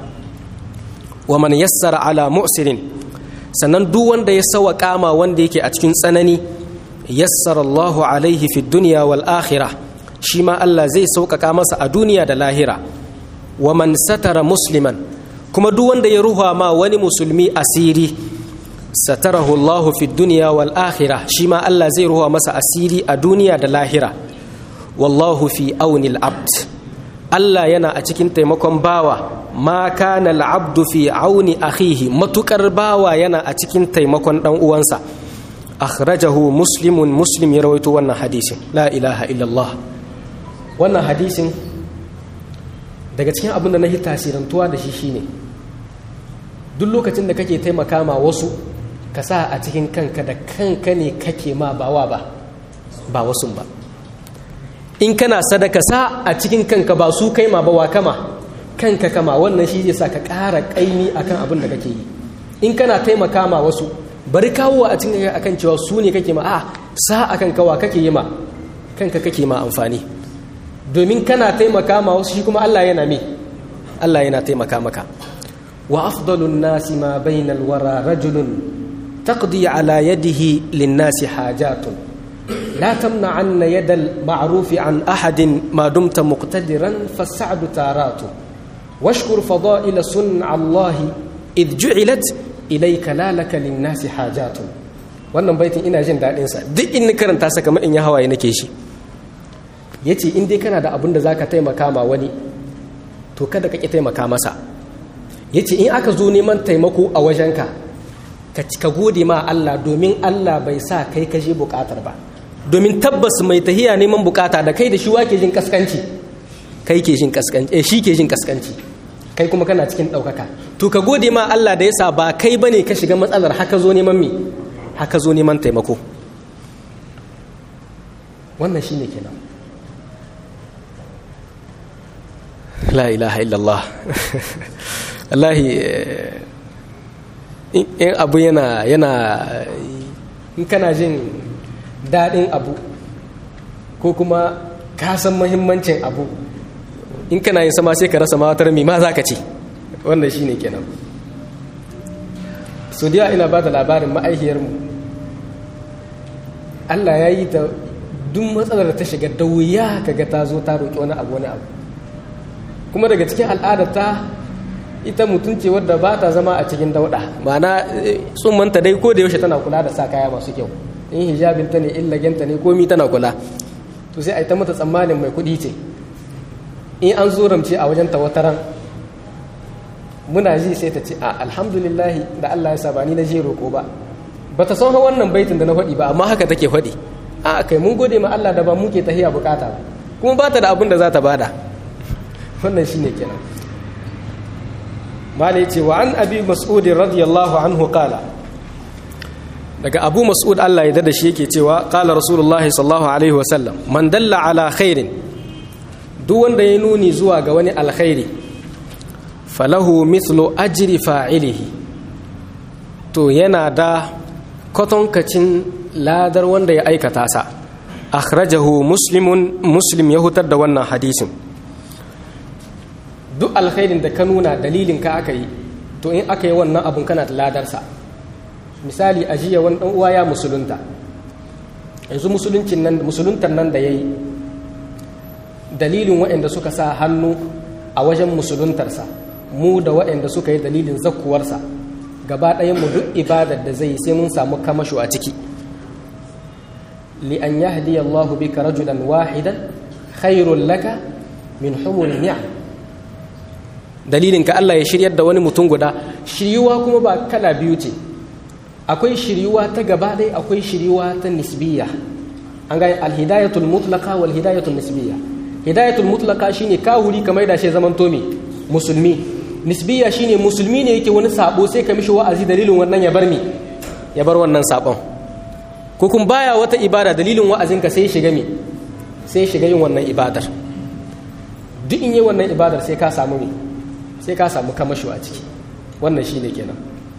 wa man yassara ala mu'sirin sannan duk wanda ya sawa kama wanda yake a cikin tsanani yassara Allahu alaihi fi dunya wal akhirah shi ma Allah zai sauƙaƙa masa a duniya da lahira wa man satara musliman kuma duk wanda ya ruha ma wani musulmi asiri satarahu Allah fi dunya wal akhirah shi ma Allah zai ruha masa asiri a duniya da lahira wallahu fi auni abd Allah yana a cikin taimakon bawa ma kana al-abdu fi auni akhihi matukar bawa yana a cikin taimakon dan uwansa akhrajahu muslimun muslim ya rawaito wannan hadisin la ilaha illallah wannan hadisin daga cikin abin da na yi tasirantuwa da shi shine duk lokacin da kake taimaka ma wasu ka sa a cikin kanka da kanka ne kake ma bawa ba ba wasu ba in kana sadaka sa a cikin kanka ba su kai ma ba wa kama kanka kama wannan shi zai sa ka ƙara ƙaimi akan abin da kake yi in kana taimaka ma wasu bari kawo a cikin akan cewa su ne kake ma a sa akan kawa kake yi ma kanka kake ma amfani domin kana taimaka ma wasu shi kuma Allah yana me Allah yana taimaka maka wa afdalun nasi ma bainal wara rajulun taqdi ala yadihi lin-nasi hajatun la tamna'anna yadal ma'rufi an ahadin ma dumta muqtadiran fas'adu taratu washkur fada'ila sun'a Allah id ju'ilat ilayka la laka lin-nasi hajatun wannan baitin ina jin dadin sa duk in karanta sa kamar in ya hawaye nake shi yace in dai kana da abin da zaka taimaka ma wani to kada ka ki taimaka masa ya ce in aka zo neman taimako a wajenka ka gode ma Allah domin Allah bai sa kai ka je bukatar ba domin tabbas mai tahiya neman bukata da kai da shi wake jin kaskanci kai ke jin kaskanci eh shi ke jin kaskanci kai kuma kana cikin ɗaukaka to ka gode ma Allah da yasa ba kai bane ka shiga matsalar haka zo neman me haka zo neman taimako wannan shine kenan la ilaha illallah wallahi in abu yana yana in kana jin daɗin abu ko kuma ka san mahimmancin abu in kana yin sama sai ka rasa mawatar mai ma za ka ce wannan shi ne kenan so da ina ba da labarin ma'aihiyarmu allah ya yi ta duk matsalar da ta shiga da wuya kaga ta zo ta roƙi wani abu wani abu kuma daga cikin al'adarta ita mutum ce wadda ba ta zama a cikin dauɗa ma'ana tsummanta dai ko da yaushe tana kula da sa kaya masu kyau in hijabinta ne illagenta ne komi tana kula to sai a yi ta mata tsammanin mai kuɗi ce in an zo ramce a wajen tawataran muna ji sai ta ce a alhamdulillahi da Allah ya saba ni na je roƙo ba ba ta san wannan baitin da na faɗi ba amma haka take faɗi a kai mun gode ma Allah da ba muke tahiya bukata ba kuma ba ta da abin da za ta bada wannan shine kenan malai ce wa an abi mas'ud radiyallahu anhu qala daga abu mas'ud Allah ya dada shi yake cewa qala rasulullah sallallahu alaihi wa sallam man dalla ala khairin duk wanda ya nuni zuwa ga wani alkhairi falahu mithlu ajri fa'ilihi to yana da kwatankacin ladar wanda ya aikata sa akhrajahu muslimun muslim ya hutar da wannan hadisin duk alkhairin da ka nuna dalilin ka aka yi to in aka yi wannan abun kana da ladarsa misali a jiya wani dan uwa ya musulunta yanzu musuluncin nan musuluntar nan da yayi dalilin waɗanda suka sa hannu a wajen musuluntarsa mu da waɗanda suka yi dalilin zakkuwarsa gaba ɗayan mu duk ibadar da zai sai mun samu kamasho a ciki li an yahdi Allahu bika rajulan wahidan khairul laka min humul ni'am dalilin ka Allah ya shiryar da wani mutum guda shiryuwa kuma ba kala biyu ce akwai shiryuwa ta gaba ɗaya akwai shiryuwa ta nisbiya an gane alhidayatul mutlaka wal hidayatul nisbiya hidayatul mutlaka shine kahuri kamar da shi zaman tomi musulmi nisbiya shine musulmi ne yake wani sabo sai ka mishi wa'azi dalilin wannan ya bar mi ya bar wannan sabon ko kun baya wata ibada dalilin wa'azin ka sai shiga mi sai shiga yin wannan ibadar duk in yi wannan ibadar sai ka samu mi sai ka samu kamasho a ciki wannan shine kenan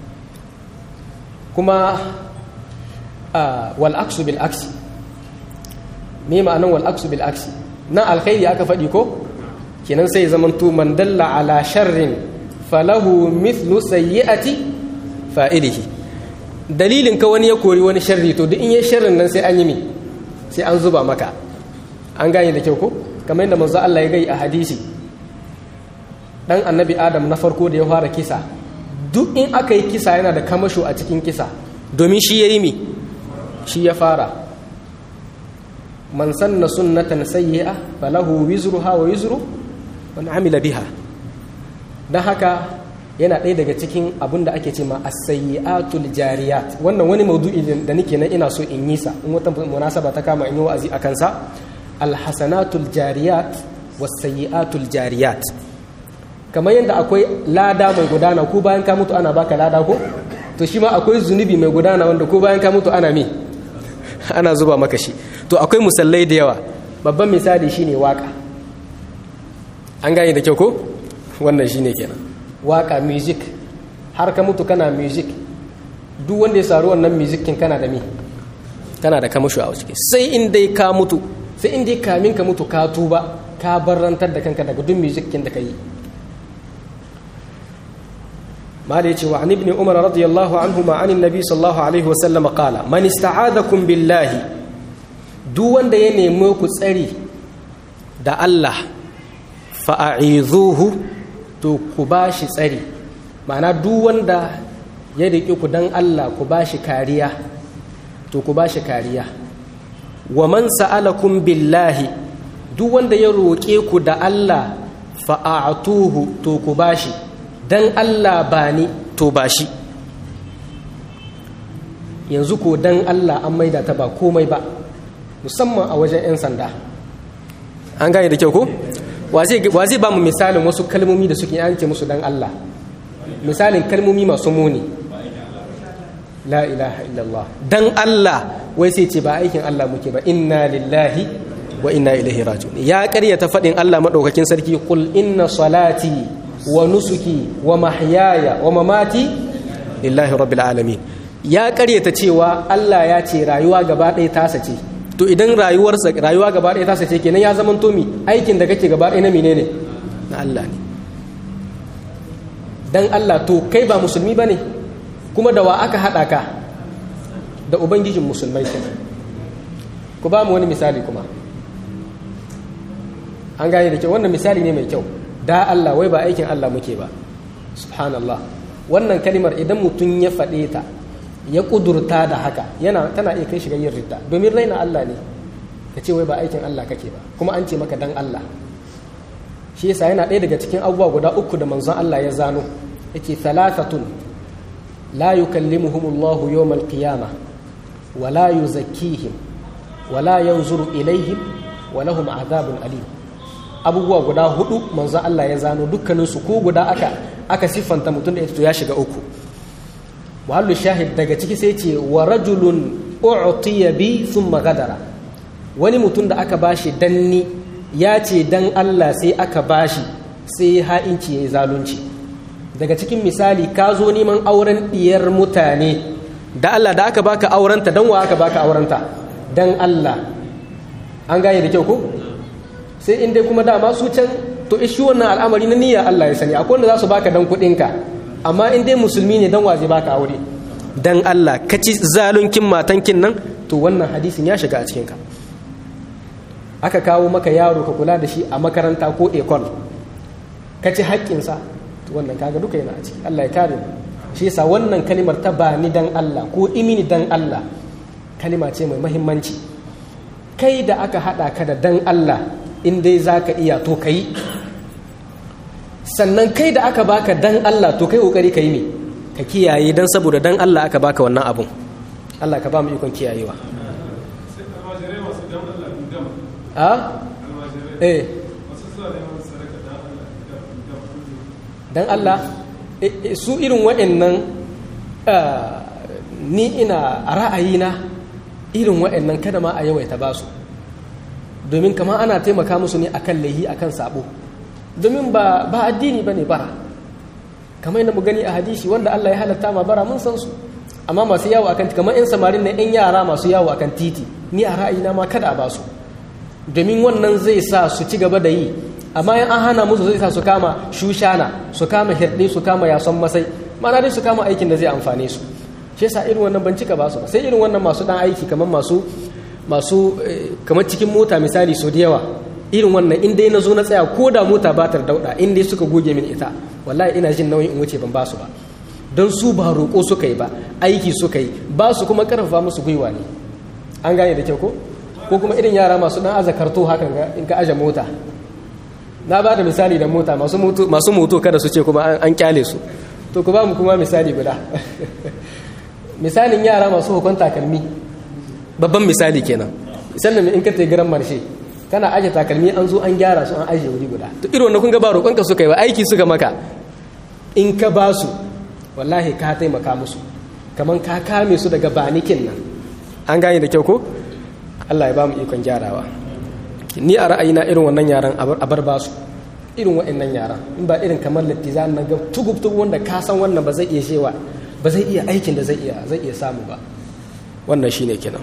kuma wal aksu bil aksi me ma'anan wal aksu bil aksi nan alkhairi aka faɗi ko kenan sai zamanto man dalla ala sharrin falahu mithlu sayyi'ati fa'ilihi dalilin ka wani ya kori wani sharri to duk in yi sharrin nan sai an yi mi sai an zuba maka an gane da kyau ko kamar yadda manzo Allah ya gai a hadisi dan annabi adam na farko da ya fara kisa duk in aka yi kisa yana da kamasho a cikin kisa domin shi ya yi mi shi ya fara man sanna sunnatan sayyi'a falahu wizruha wa wizru man amila biha dan haka yana ɗaya daga cikin abin da ake ce ma as-sayyi'atul jariyat wannan wani maudu'i da nake nan ina so in yi sa in wata munasaba ta kama in yi wa'azi akan sa al-hasanatul jariyat was-sayyi'atul jariyat kamar yadda akwai lada mai gudana ko bayan ka mutu ana baka lada ko to shi ma akwai zunubi mai gudana wanda ko bayan ka mutu ana me ana zuba maka shi to akwai musallai da yawa babban misali shine waka an gane da kyau ko wannan shine kenan waka music har ka mutu kana music duk wanda ya saru wannan music kin kana da me kana da kamasho a ciki sai in dai ka mutu sai in dai kamin ka mutu ka tuba ka barrantar da kanka daga duk music kin da ka yi ما ليتي وعن ابن عمر رضي الله عنهما عن النبي صلى الله عليه وسلم قال من استعاذكم بالله duk wanda ya nemi ku tsari da Allah fa'a'izuhu to ku bashi tsari ma'ana duk wanda ya riƙe ku dan Allah ku bashi kariya to ku bashi kariya wa man sa'alakum billahi duk wanda ya roƙe ku da Allah fa'atuhu to ku bashi dan Allah ba ni to ba shi yanzu ko dan Allah an maida ta ba komai ba musamman a wajen 'yan sanda an gane da kyau ko wa zai ba mu misalin wasu kalmomi da suke yanke musu dan Allah misalin kalmomi masu muni la ilaha illallah dan Allah wai sai ce ba aikin Allah muke ba inna lillahi wa inna ilaihi raji'un ya karyata faɗin Allah madaukakin sarki qul inna salati wa nusuki wa mahyaya wa mamati lillahi rabbil alamin ya karyata cewa Allah ya ce rayuwa gaba ɗaya tasa ce to idan rayuwarsa rayuwa gaba ɗaya tasa ce kenan ya zama to mi aikin da kake gaba ɗaya na menene na Allah ne dan Allah to kai ba musulmi bane kuma da wa aka hada ka da ubangijin musulmai kenan ku ba mu wani misali kuma an gane da kyau wannan misali ne mai kyau da Allah wai ba aikin Allah muke ba subhanallah wannan kalimar idan mutum ya faɗe ta ya ƙudurta da haka yana tana iya kai shiga yin ridda domin raina Allah ne ka ce wai ba aikin Allah kake ba kuma an ce maka dan Allah shi yasa yana ɗaya daga cikin abubuwa guda uku da manzon Allah ya zano yake thalathatun la yukallimuhumullahu yawmal qiyamah wa la yuzakkihim wa la yanzuru ilaihim wa lahum adhabun alim abubuwa guda hudu manzon Allah ya zano dukkaninsu ko guda aka aka siffanta mutum da to ya shiga uku muhallu shahid daga ciki sai ce wa rajulun u'tiya bi thumma gadara wani mutum da aka bashi danni ya ce dan Allah sai aka bashi sai ha'inci yayi zalunci daga cikin misali ka zo neman auren diyar mutane da Allah da aka baka aurenta dan wa aka baka aurenta dan Allah an gane da kyau ko sai in dai kuma dama su can to ishi wannan al'amari na niyya Allah ya sani akwai wanda za su baka dan kuɗinka amma in dai musulmi ne dan waje baka aure dan Allah ka ci zalunkin matankin nan to wannan hadisin ya shiga a cikin ka aka kawo maka yaro ka kula da shi a makaranta ko ekol ka ci haƙƙinsa to wannan kaga duka yana a ciki Allah ya kare mu shi yasa wannan kalimar ta ba ni dan Allah ko imini dan Allah kalima ce mai muhimmanci kai da aka haɗa ka da dan Allah in dai za ka iya to ka yi sannan kai da aka baka dan Allah to kai kokari ka yi ne ka kiyaye dan saboda dan Allah aka baka wannan abun Allah ka ba mu ikon kiyayewa a eh dan Allah su irin waɗannan ni ina a ra'ayina irin waɗannan kada ma a yawaita ba su domin kama ana taimaka musu ne akan laihi akan sabo domin ba ba addini bane bara kamar yadda mu gani a hadisi wanda Allah ya halatta ma bara mun san su amma masu yawo akan kamar yan samarin na yan yara masu yawo akan titi ni a ra'ayina ma kada a ba su domin wannan zai sa su ci gaba da yi amma yan an hana musu zai sa su kama shushana su kama hirɗe su kama yason masai mana dai su kama aikin da zai amfane su shi yasa irin wannan ban cika ba su ba sai irin wannan masu dan aiki kamar masu masu kamar cikin mota misali so da yawa irin wannan in dai na zo na tsaya ko da mota ba ta dauda in dai suka goge min ita wallahi ina jin nauyin in wuce ban ba su ba don su ba roƙo suka yi ba aiki suka yi ba su kuma karfafa musu gwiwa ne an gane da kyau ko ko kuma irin yara masu dan aza karto hakan ga in ka aje mota na ba da misali da mota masu moto masu moto kada su ce kuma an kyale su to ku ba mu kuma misali guda misalin yara masu hukun takalmi babban misali kenan misalin in ka garan marshe kana aje takalmi an zo an gyara su an aje wuri guda to irin wannan kun ga ba roƙonka suka yi ba aiki suka maka in ka ba su wallahi ka taimaka musu kaman ka kame su daga banikin nan an gane da kyau ko Allah ya ba mu ikon gyarawa ni a ra'ayina irin wannan yaran a bar ba su irin waɗannan yaran in ba irin kamar lattiza na ga tugub wanda ka san wannan ba zai iya shewa ba zai iya aikin da zai iya zai iya samu ba wannan shine kenan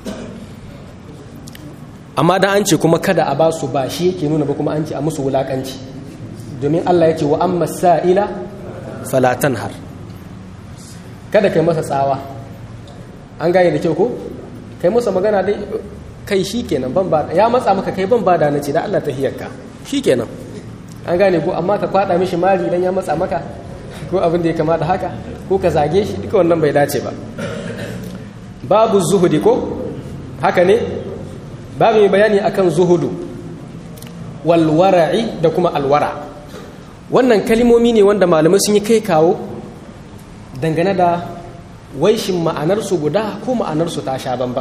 amma da an ce kuma kada a ba su ba shi yake nuna ba kuma an ce a musu wulakanci domin Allah ya ce wa amma sa'ila falatan har kada kai masa tsawa an gane da kyau ko kai masa magana dai kai shi kenan ban ba ya matsa maka kai ban ba da na ce da Allah ta hiyarka shi kenan an gane ko amma ka kwada mishi mari idan ya matsa maka ko abin da ya kamata haka ko ka zage shi duka wannan bai dace ba babu zuhudi ko haka ne babu mai bayani akan zuhudu walwara'i da kuma alwara wannan kalimomi ne wanda malamai sun yi kai kawo dangane da waishin ma'anarsu guda ko ma'anarsu ta sha bamban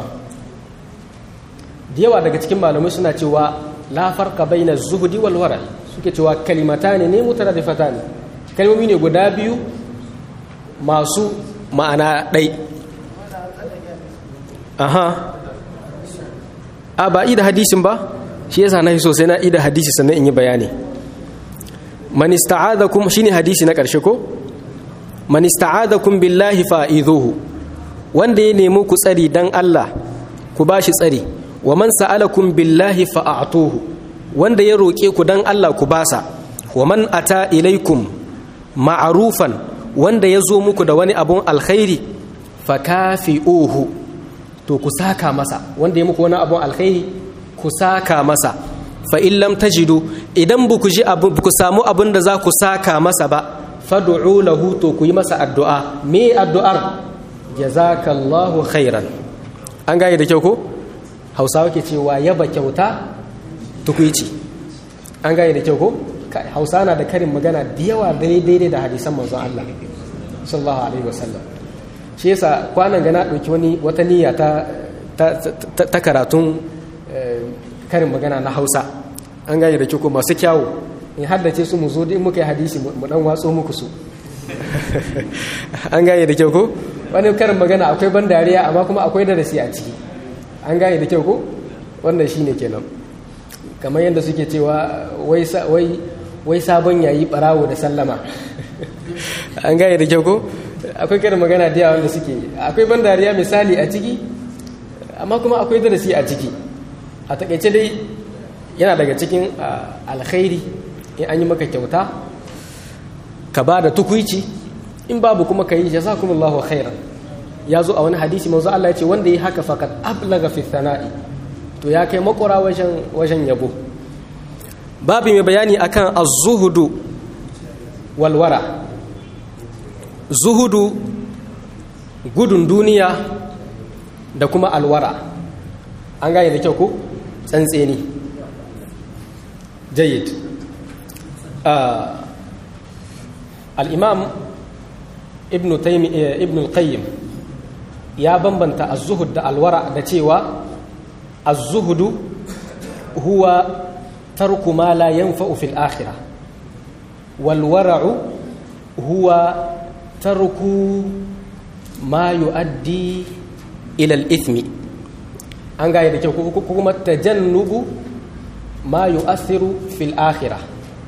da yawa daga cikin malamai suna cewa la farqa baina zuhudi wal wara suke cewa kalimatani ne mutaradifatan kalmomi ne guda biyu masu ma'ana ɗai aha a ba ida hadisin ba shi yasa na so sai na ida hadisi sannan in yi bayani man ista'adakum shine hadisi na ƙarshe ko man ista'adakum billahi fa'idhuhu wanda ya nemi ku tsari dan Allah ku bashi tsari wa man sa'alakum billahi fa'atuhu wanda ya roke ku dan Allah ku basa wa man ata ilaikum ma'rufan wanda ya zo muku da wani abun alkhairi fakafi'uhu to ku saka masa wanda ya muku wani abun alkhairi ku saka masa fa in lam tajidu idan buku ji abu ku samu abun da za ku saka masa ba fad'u lahu to ku yi masa addu'a me addu'ar jazakallahu khairan an gane da kyau ko hausawa ke cewa yaba kyauta tukuici an gane da kyau ko hausa na da karin magana da yawa daidai da hadisan manzon Allah sallallahu alaihi wasallam shi yasa kwanan gana ɗauki wani wata niyya ta ta karatun karin magana na hausa an gane da kyau ko masu kyawu in haddace su mu zo in muka yi hadisi mu dan watso muku su an gane da kyau ko wani karin magana akwai ban dariya amma kuma akwai darasi a ciki an gane da kyau ko wannan shine kenan kamar yadda suke cewa wai sabon yayi barawo da sallama an gane da kyau ko akwai karin magana da yawa wanda suke akwai ban dariya misali a ciki amma kuma akwai darasi a ciki a takaice dai yana daga cikin alkhairi in an yi maka kyauta ka ba da tukuici in babu kuma ka yi jazakumullahu khairan ya zo a wani hadisi manzo Allah ya ce wanda yi haka fakat ablaga fi thana'i to ya kai makura wajen wajen yabo babu mai bayani akan az-zuhudu wal wara zuhudu gudun duniya da kuma alwara an gane da kyau ko tsantseni jayyid al-imam ibn taymi ibn al-qayyim ya bambanta az-zuhud da alwara da cewa az-zuhudu huwa tarku ma la yanfa'u fil akhirah wal wara'u huwa tarku ma yu'addi ila al-ithmi an gaya da kyau ko kuma tajannubu ma yu'athiru fil akhirah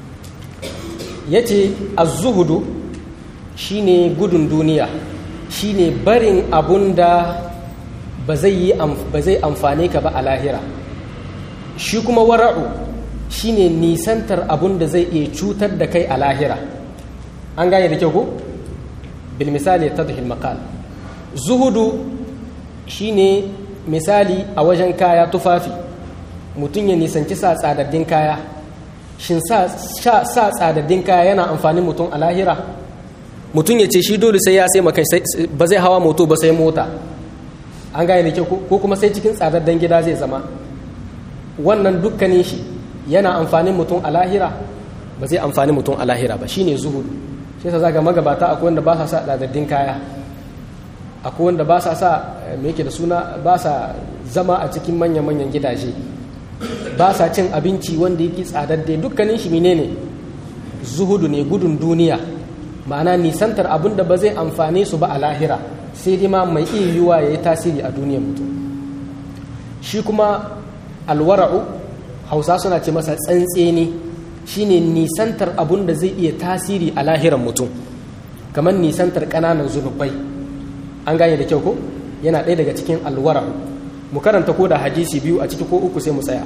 yace az-zuhudu shine gudun duniya shine barin abunda ba zai yi ba zai amfane ka ba a lahira shi kuma wara'u shine nisantar abunda zai iya cutar da kai a lahira an gane da kyau ko bil misali tadhil maqal zuhudu shine misali a wajen kaya tufafi mutum ya nisanci sa tsadaddin kaya shin sa tsadaddin kaya yana amfani mutum a lahira mutum ya ce shi dole sai ya sai makai ba zai hawa moto ba sai mota an gane da kyau ko kuma sai cikin tsadaddan gida zai zama wannan dukkanin shi yana amfanin mutum a lahira ba zai amfani mutum a lahira ba shine zuhudu shi yasa zaga magabata akwai wanda ba sa sa tsadaddin kaya akwai wanda ba sa sa me yake da suna ba sa zama a cikin manya-manyan gidaje ba sa cin abinci wanda yake tsadadde dukkanin shi menene zuhudu ne gudun duniya ma'ana nisantar abin da ba zai amfane su ba a lahira sai dai ma mai iya yiwuwa ya yi tasiri a duniyar mutum shi kuma alwara'u hausa suna ce masa tsantseni shine nisantar abun da zai iya tasiri a lahiran mutum kamar nisantar ƙananan zunubai an gane da kyau ko yana ɗaya daga cikin alwara'u mu karanta ko da hadisi biyu a ciki ko uku sai mu tsaya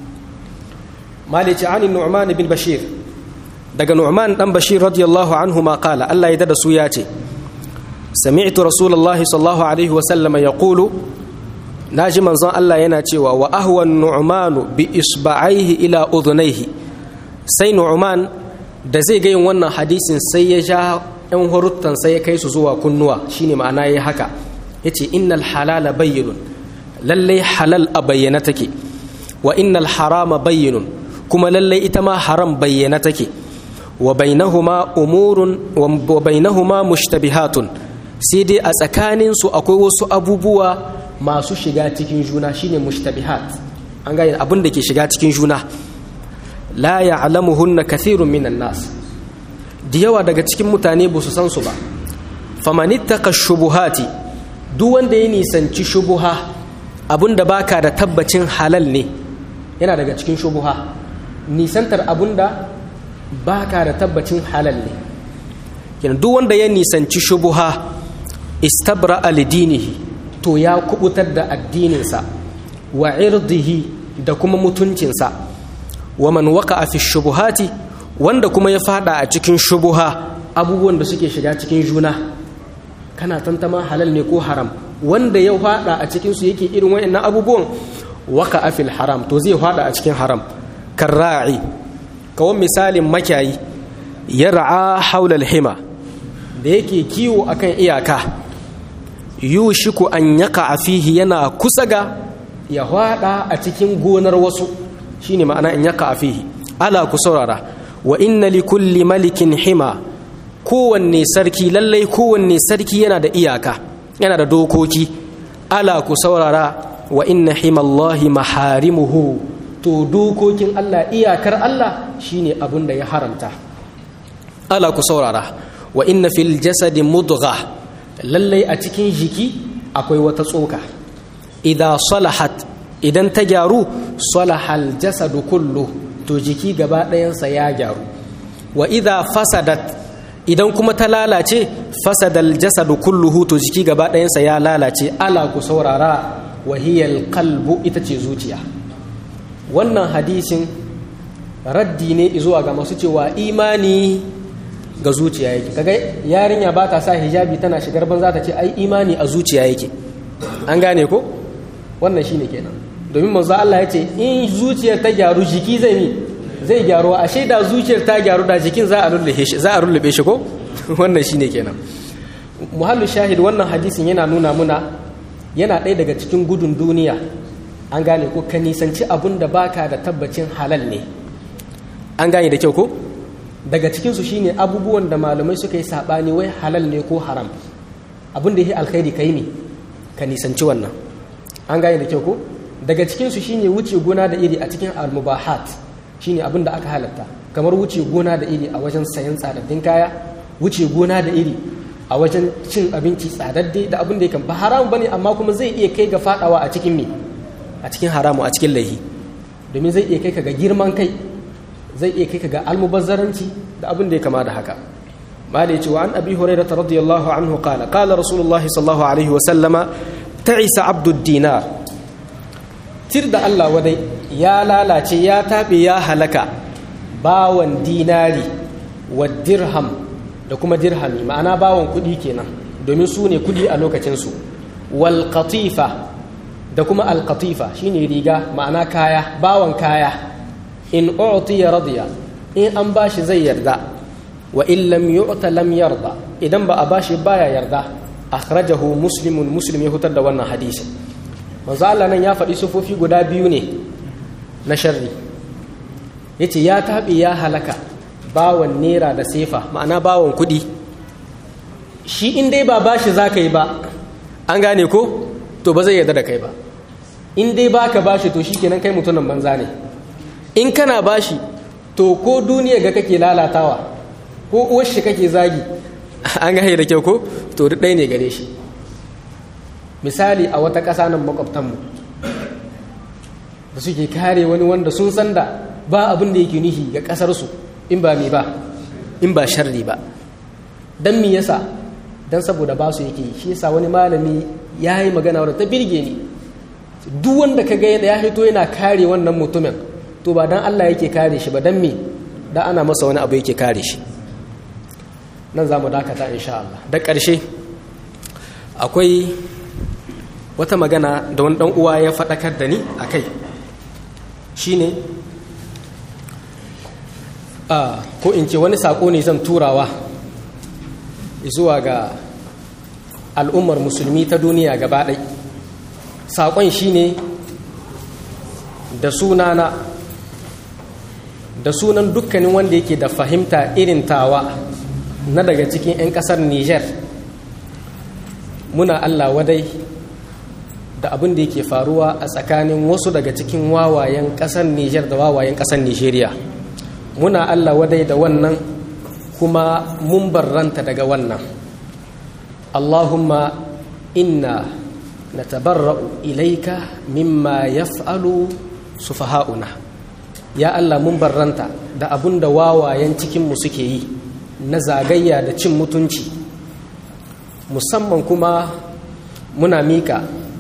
malici anin nu'man bin bashir daga nu'man dan bashir radiyallahu anhu ma qala Allah ya dada su ya ce sami'tu rasulullahi sallallahu alaihi wa sallama yaqulu naji manzon Allah yana cewa wa ahwan nu'manu bi isba'aihi ila udhunayhi sai nu'man da zai ga yin wannan hadisin sai ya ja ɗan huruttan sai ya kai su zuwa kunnuwa shine ma'ana yayi haka yace innal halala bayyinun lallai halal a bayyana take wa innal harama bayyinun kuma lallai ita ma haram bayyana take wa bainahuma umurun wa bainahuma mushtabihatun sai dai a tsakanin su akwai wasu abubuwa masu shiga cikin juna shine mushtabihat an gane abin da ke shiga cikin juna la ya'lamuhunna kathirun minan nas da yawa daga cikin mutane ba su san su ba famanittaka shubuhati duk wanda ya nisanci shubuha abinda baka da tabbacin halal ne yana daga cikin shubuha nisantar abinda baka da tabbacin halal ne kenan duk wanda ya nisanci shubuha istabra alidinihi to ya kubutar da addininsa wa irdihi da kuma mutuncinsa wa man waqa'a fi shubuhati wanda kuma ya fada a cikin shubuha abubuwan da suke shiga cikin juna kana tantama halal ne ko haram wanda ya fada a cikin su yake irin wayannan abubuwan waka afil haram to zai fada a cikin haram karra'i kawan misalin makiyayi yar'a haula hima da yake kiwo akan iyaka yushiku an yaka fihi yana kusa ga ya fada a cikin gonar wasu shine ma'ana in yaka fihi ala ku saurara wa inna li kulli malikin hima kowanne sarki lallai kowanne sarki yana da iyaka yana da dokoki ala ku saurara wa inna himallahi maharimuhu to dokokin Allah iyakar Allah shine abin da ya haramta ala ku saurara wa inna fil jasadi mudgha lallai a cikin jiki akwai wata tsoka idan salahat idan ta gyaru salahal jasadu kullu to jiki gaba ɗayansa ya gyaru wa idha fasadat idan kuma ta lalace fasadal jasadu kulluhu to jiki gaba ɗayansa ya lalace ala ku saurara wahiyal kalbu ita ce zuciya wannan hadisin raddi ne zuwa ga masu cewa imani ga zuciya yake kaga yarinya ba ta sa hijabi tana shigar banza ta ce ai imani a zuciya yake an gane ko wannan shine kenan domin manzo Allah ya ce in zuciyar ta gyaru jiki zai mi zai gyaru a shaida zuciyar ta gyaru da jikin za a lullube shi za a lullube shi ko wannan shine kenan muhallu shahid wannan hadisin yana nuna muna yana ɗaya daga cikin gudun duniya an gane ko ka nisanci abun da baka da tabbacin halal ne an gane da kyau ko daga cikinsu shine abubuwan da malamai suka yi saɓani wai halal ne ko haram abin da ya yi alkhairi ka yi ne ka nisanci wannan an gane da kyau ko daga cikinsu shine wuce gona da iri a cikin almubahat shine abin da aka halatta kamar wuce gona da iri a wajen sayan tsadaddin kaya wuce gona da iri a wajen cin abinci tsadadde da abin da ya ba haramu bane amma kuma zai iya kai ga fadawa a cikin me a cikin haramu a cikin laihi domin zai iya kai ka ga girman kai zai iya kai ka ga almubazzaranci da abin da ya kama da haka malai cewa an abi hurairah radiyallahu anhu qala qala rasulullahi sallallahu alaihi wa sallama ta'isa abdud dinar tir da Allah wadai ya lalace ya taɓe ya halaka bawan dinari wa dirham da kuma dirhami ma'ana bawan kuɗi kenan domin su ne kuɗi a lokacinsu wal qatifa da kuma al qatifa shine riga ma'ana kaya bawan kaya in u'tiya radiya in an bashi zai yarda wa in lam yu'ta lam yarda idan ba a bashi baya yarda akhrajahu muslimun muslim ya hutar da wannan hadisi manzo Allah nan ya faɗi sufofi guda biyu ne na sharri yace ya taɓe ya halaka bawan nera da sefa ma'ana bawan kuɗi shi in dai ba bashi za ka yi ba an gane ko to ba zai yarda da kai ba in dai ba ka bashi to shi kenan kai mutumin banza ne in kana bashi to ko duniya ga kake lalatawa ko uwar shi kake zagi an ga da kyau ko to duk ɗaya ne gare shi misali a wata ƙasa nan makwabtanmu da suke kare wani wanda sun san da ba abin da yake nihi ga ƙasarsu in ba mi ba in ba sharri ba don mi yasa don saboda ba su yake shi yasa wani malami ya yi magana wadda ta birge ni duk wanda ka ga ya hito yana kare wannan mutumin to ba don Allah yake kare shi ba don me da ana masa wani abu yake kare shi nan za mu dakata insha Allah da ƙarshe akwai wata magana da wani ɗan uwa ya faɗakar da ni a kai shine a ko in ce wani saƙo ne zan turawa zuwa ga al'ummar musulmi ta duniya gaba ɗai saƙon shine da sunana da sunan dukkanin wanda yake da fahimta irin tawa na daga cikin 'yan ƙasar niger muna allah wadai da abin da yake faruwa a tsakanin wasu daga cikin wawayen ƙasar niger da wawayen ƙasar nigeria muna allah wadai da wannan kuma mun barranta daga wannan allahumma inna natabarra'u ilaika mimma yaf'alu sufaha'una ya Allah mun barranta da abun da wawayen cikinmu suke yi na zagayya da cin mutunci musamman kuma muna mika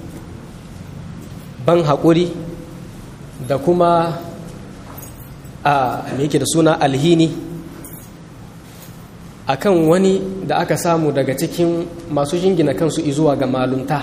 ban haƙuri da kuma a yake da suna alhini akan wani da aka samu daga cikin masu jingina kansu izuwa ga malunta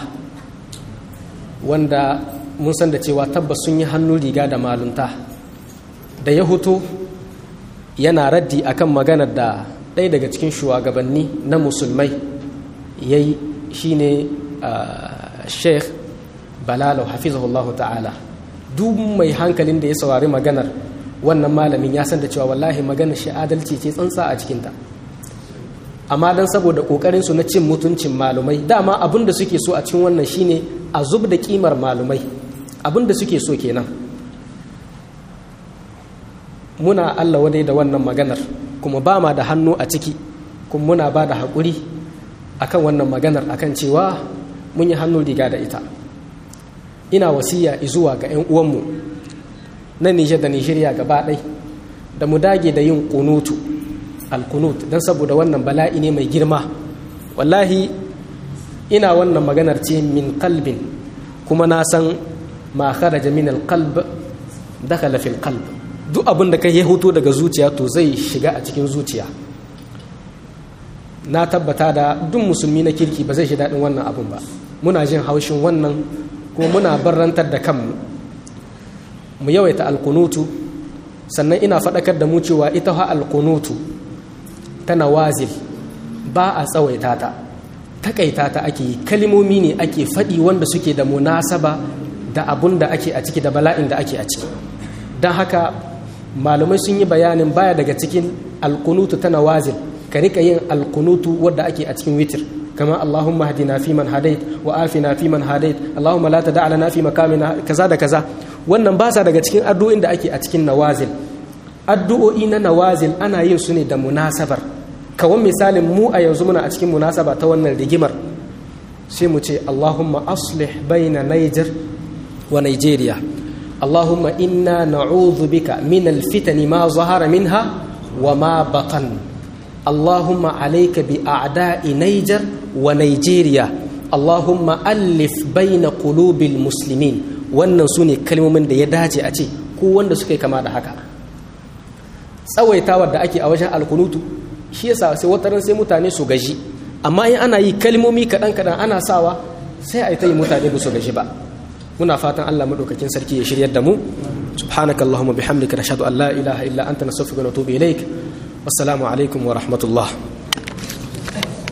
wanda mun san da cewa tabbas sun yi hannu riga da malunta da ya hutu yana raddi akan maganar da ɗaya daga cikin shugabanni na musulmai ya yi shi ne sheikh balalau hafizahullahu ta'ala duk mai hankalin da ya saurari maganar wannan malamin ya san da cewa wallahi maganar shi adalci ce tsantsa a cikinta amma don saboda ƙoƙarinsu na cin mutuncin malumai dama abin da suke so a cikin wannan shine a zub da ƙimar malumai abin da suke so kenan muna allah wadai da wannan maganar kuma ba ma da hannu a ciki kuma muna ba da haƙuri akan wannan maganar akan cewa mun yi hannu riga da ita ina wasiya zuwa ga 'yan uwanmu na nijar da nijeriya gaba ɗai da mu dage da yin kunutu alkunut don saboda wannan bala'i ne mai girma wallahi ina wannan maganar ce min kalbin kuma na san ma kharaja min alqalb dakhala fil qalb duk abin da kai ya hoto daga zuciya to zai shiga a cikin zuciya na tabbata da duk musulmi na kirki ba zai shi daɗin wannan abun ba muna jin haushin wannan kuma muna barrantar da kanmu mu yawaita alkunutu sannan ina faɗakar da mu cewa ita ha alkunutu tana wazil ba a tsawaita ta takaita ta ake yi kalimomi ne ake faɗi wanda suke da munasaba da abun da ake a ciki da bala'in da ake a ciki don haka malamai sun yi bayanin baya daga cikin alkunutu tana wazil ka rika yin alkunutu wadda ake a cikin witir kama Allahumma hadina fi man hadait wa afina fi man hadait Allahumma la tada lana fi makamina kaza da kaza wannan ba sa daga cikin addu'o'in da ake a cikin nawazil addu'o'i na nawazil ana yin su ne da munasabar kawan misalin mu a yanzu muna a cikin munasaba ta wannan rigimar sai mu ce Allahumma aslih baina Niger wa Nigeria Allahumma inna na'udhu bika min alfitani ma zahara minha wa ma batan Allahumma alayka bi a'da'i Niger wa Nigeria Allahumma allif baina qulubil muslimin wannan su ne kalmomin da ya dace a ce ko wanda suka yi kama da haka tsawaitawar da ake a wajen alkunutu shi yasa sai wataran sai mutane su gaji amma in ana yi kalmomi kaɗan kaɗan ana sawa sai a yi ta yi mutane ba su gaji ba muna fatan Allah madaukakin sarki ya shiryar da mu subhanakallahumma bihamdika nashhadu an la ilaha illa anta nastaghfiruka wa natubu ilaik wassalamu alaikum wa rahmatullah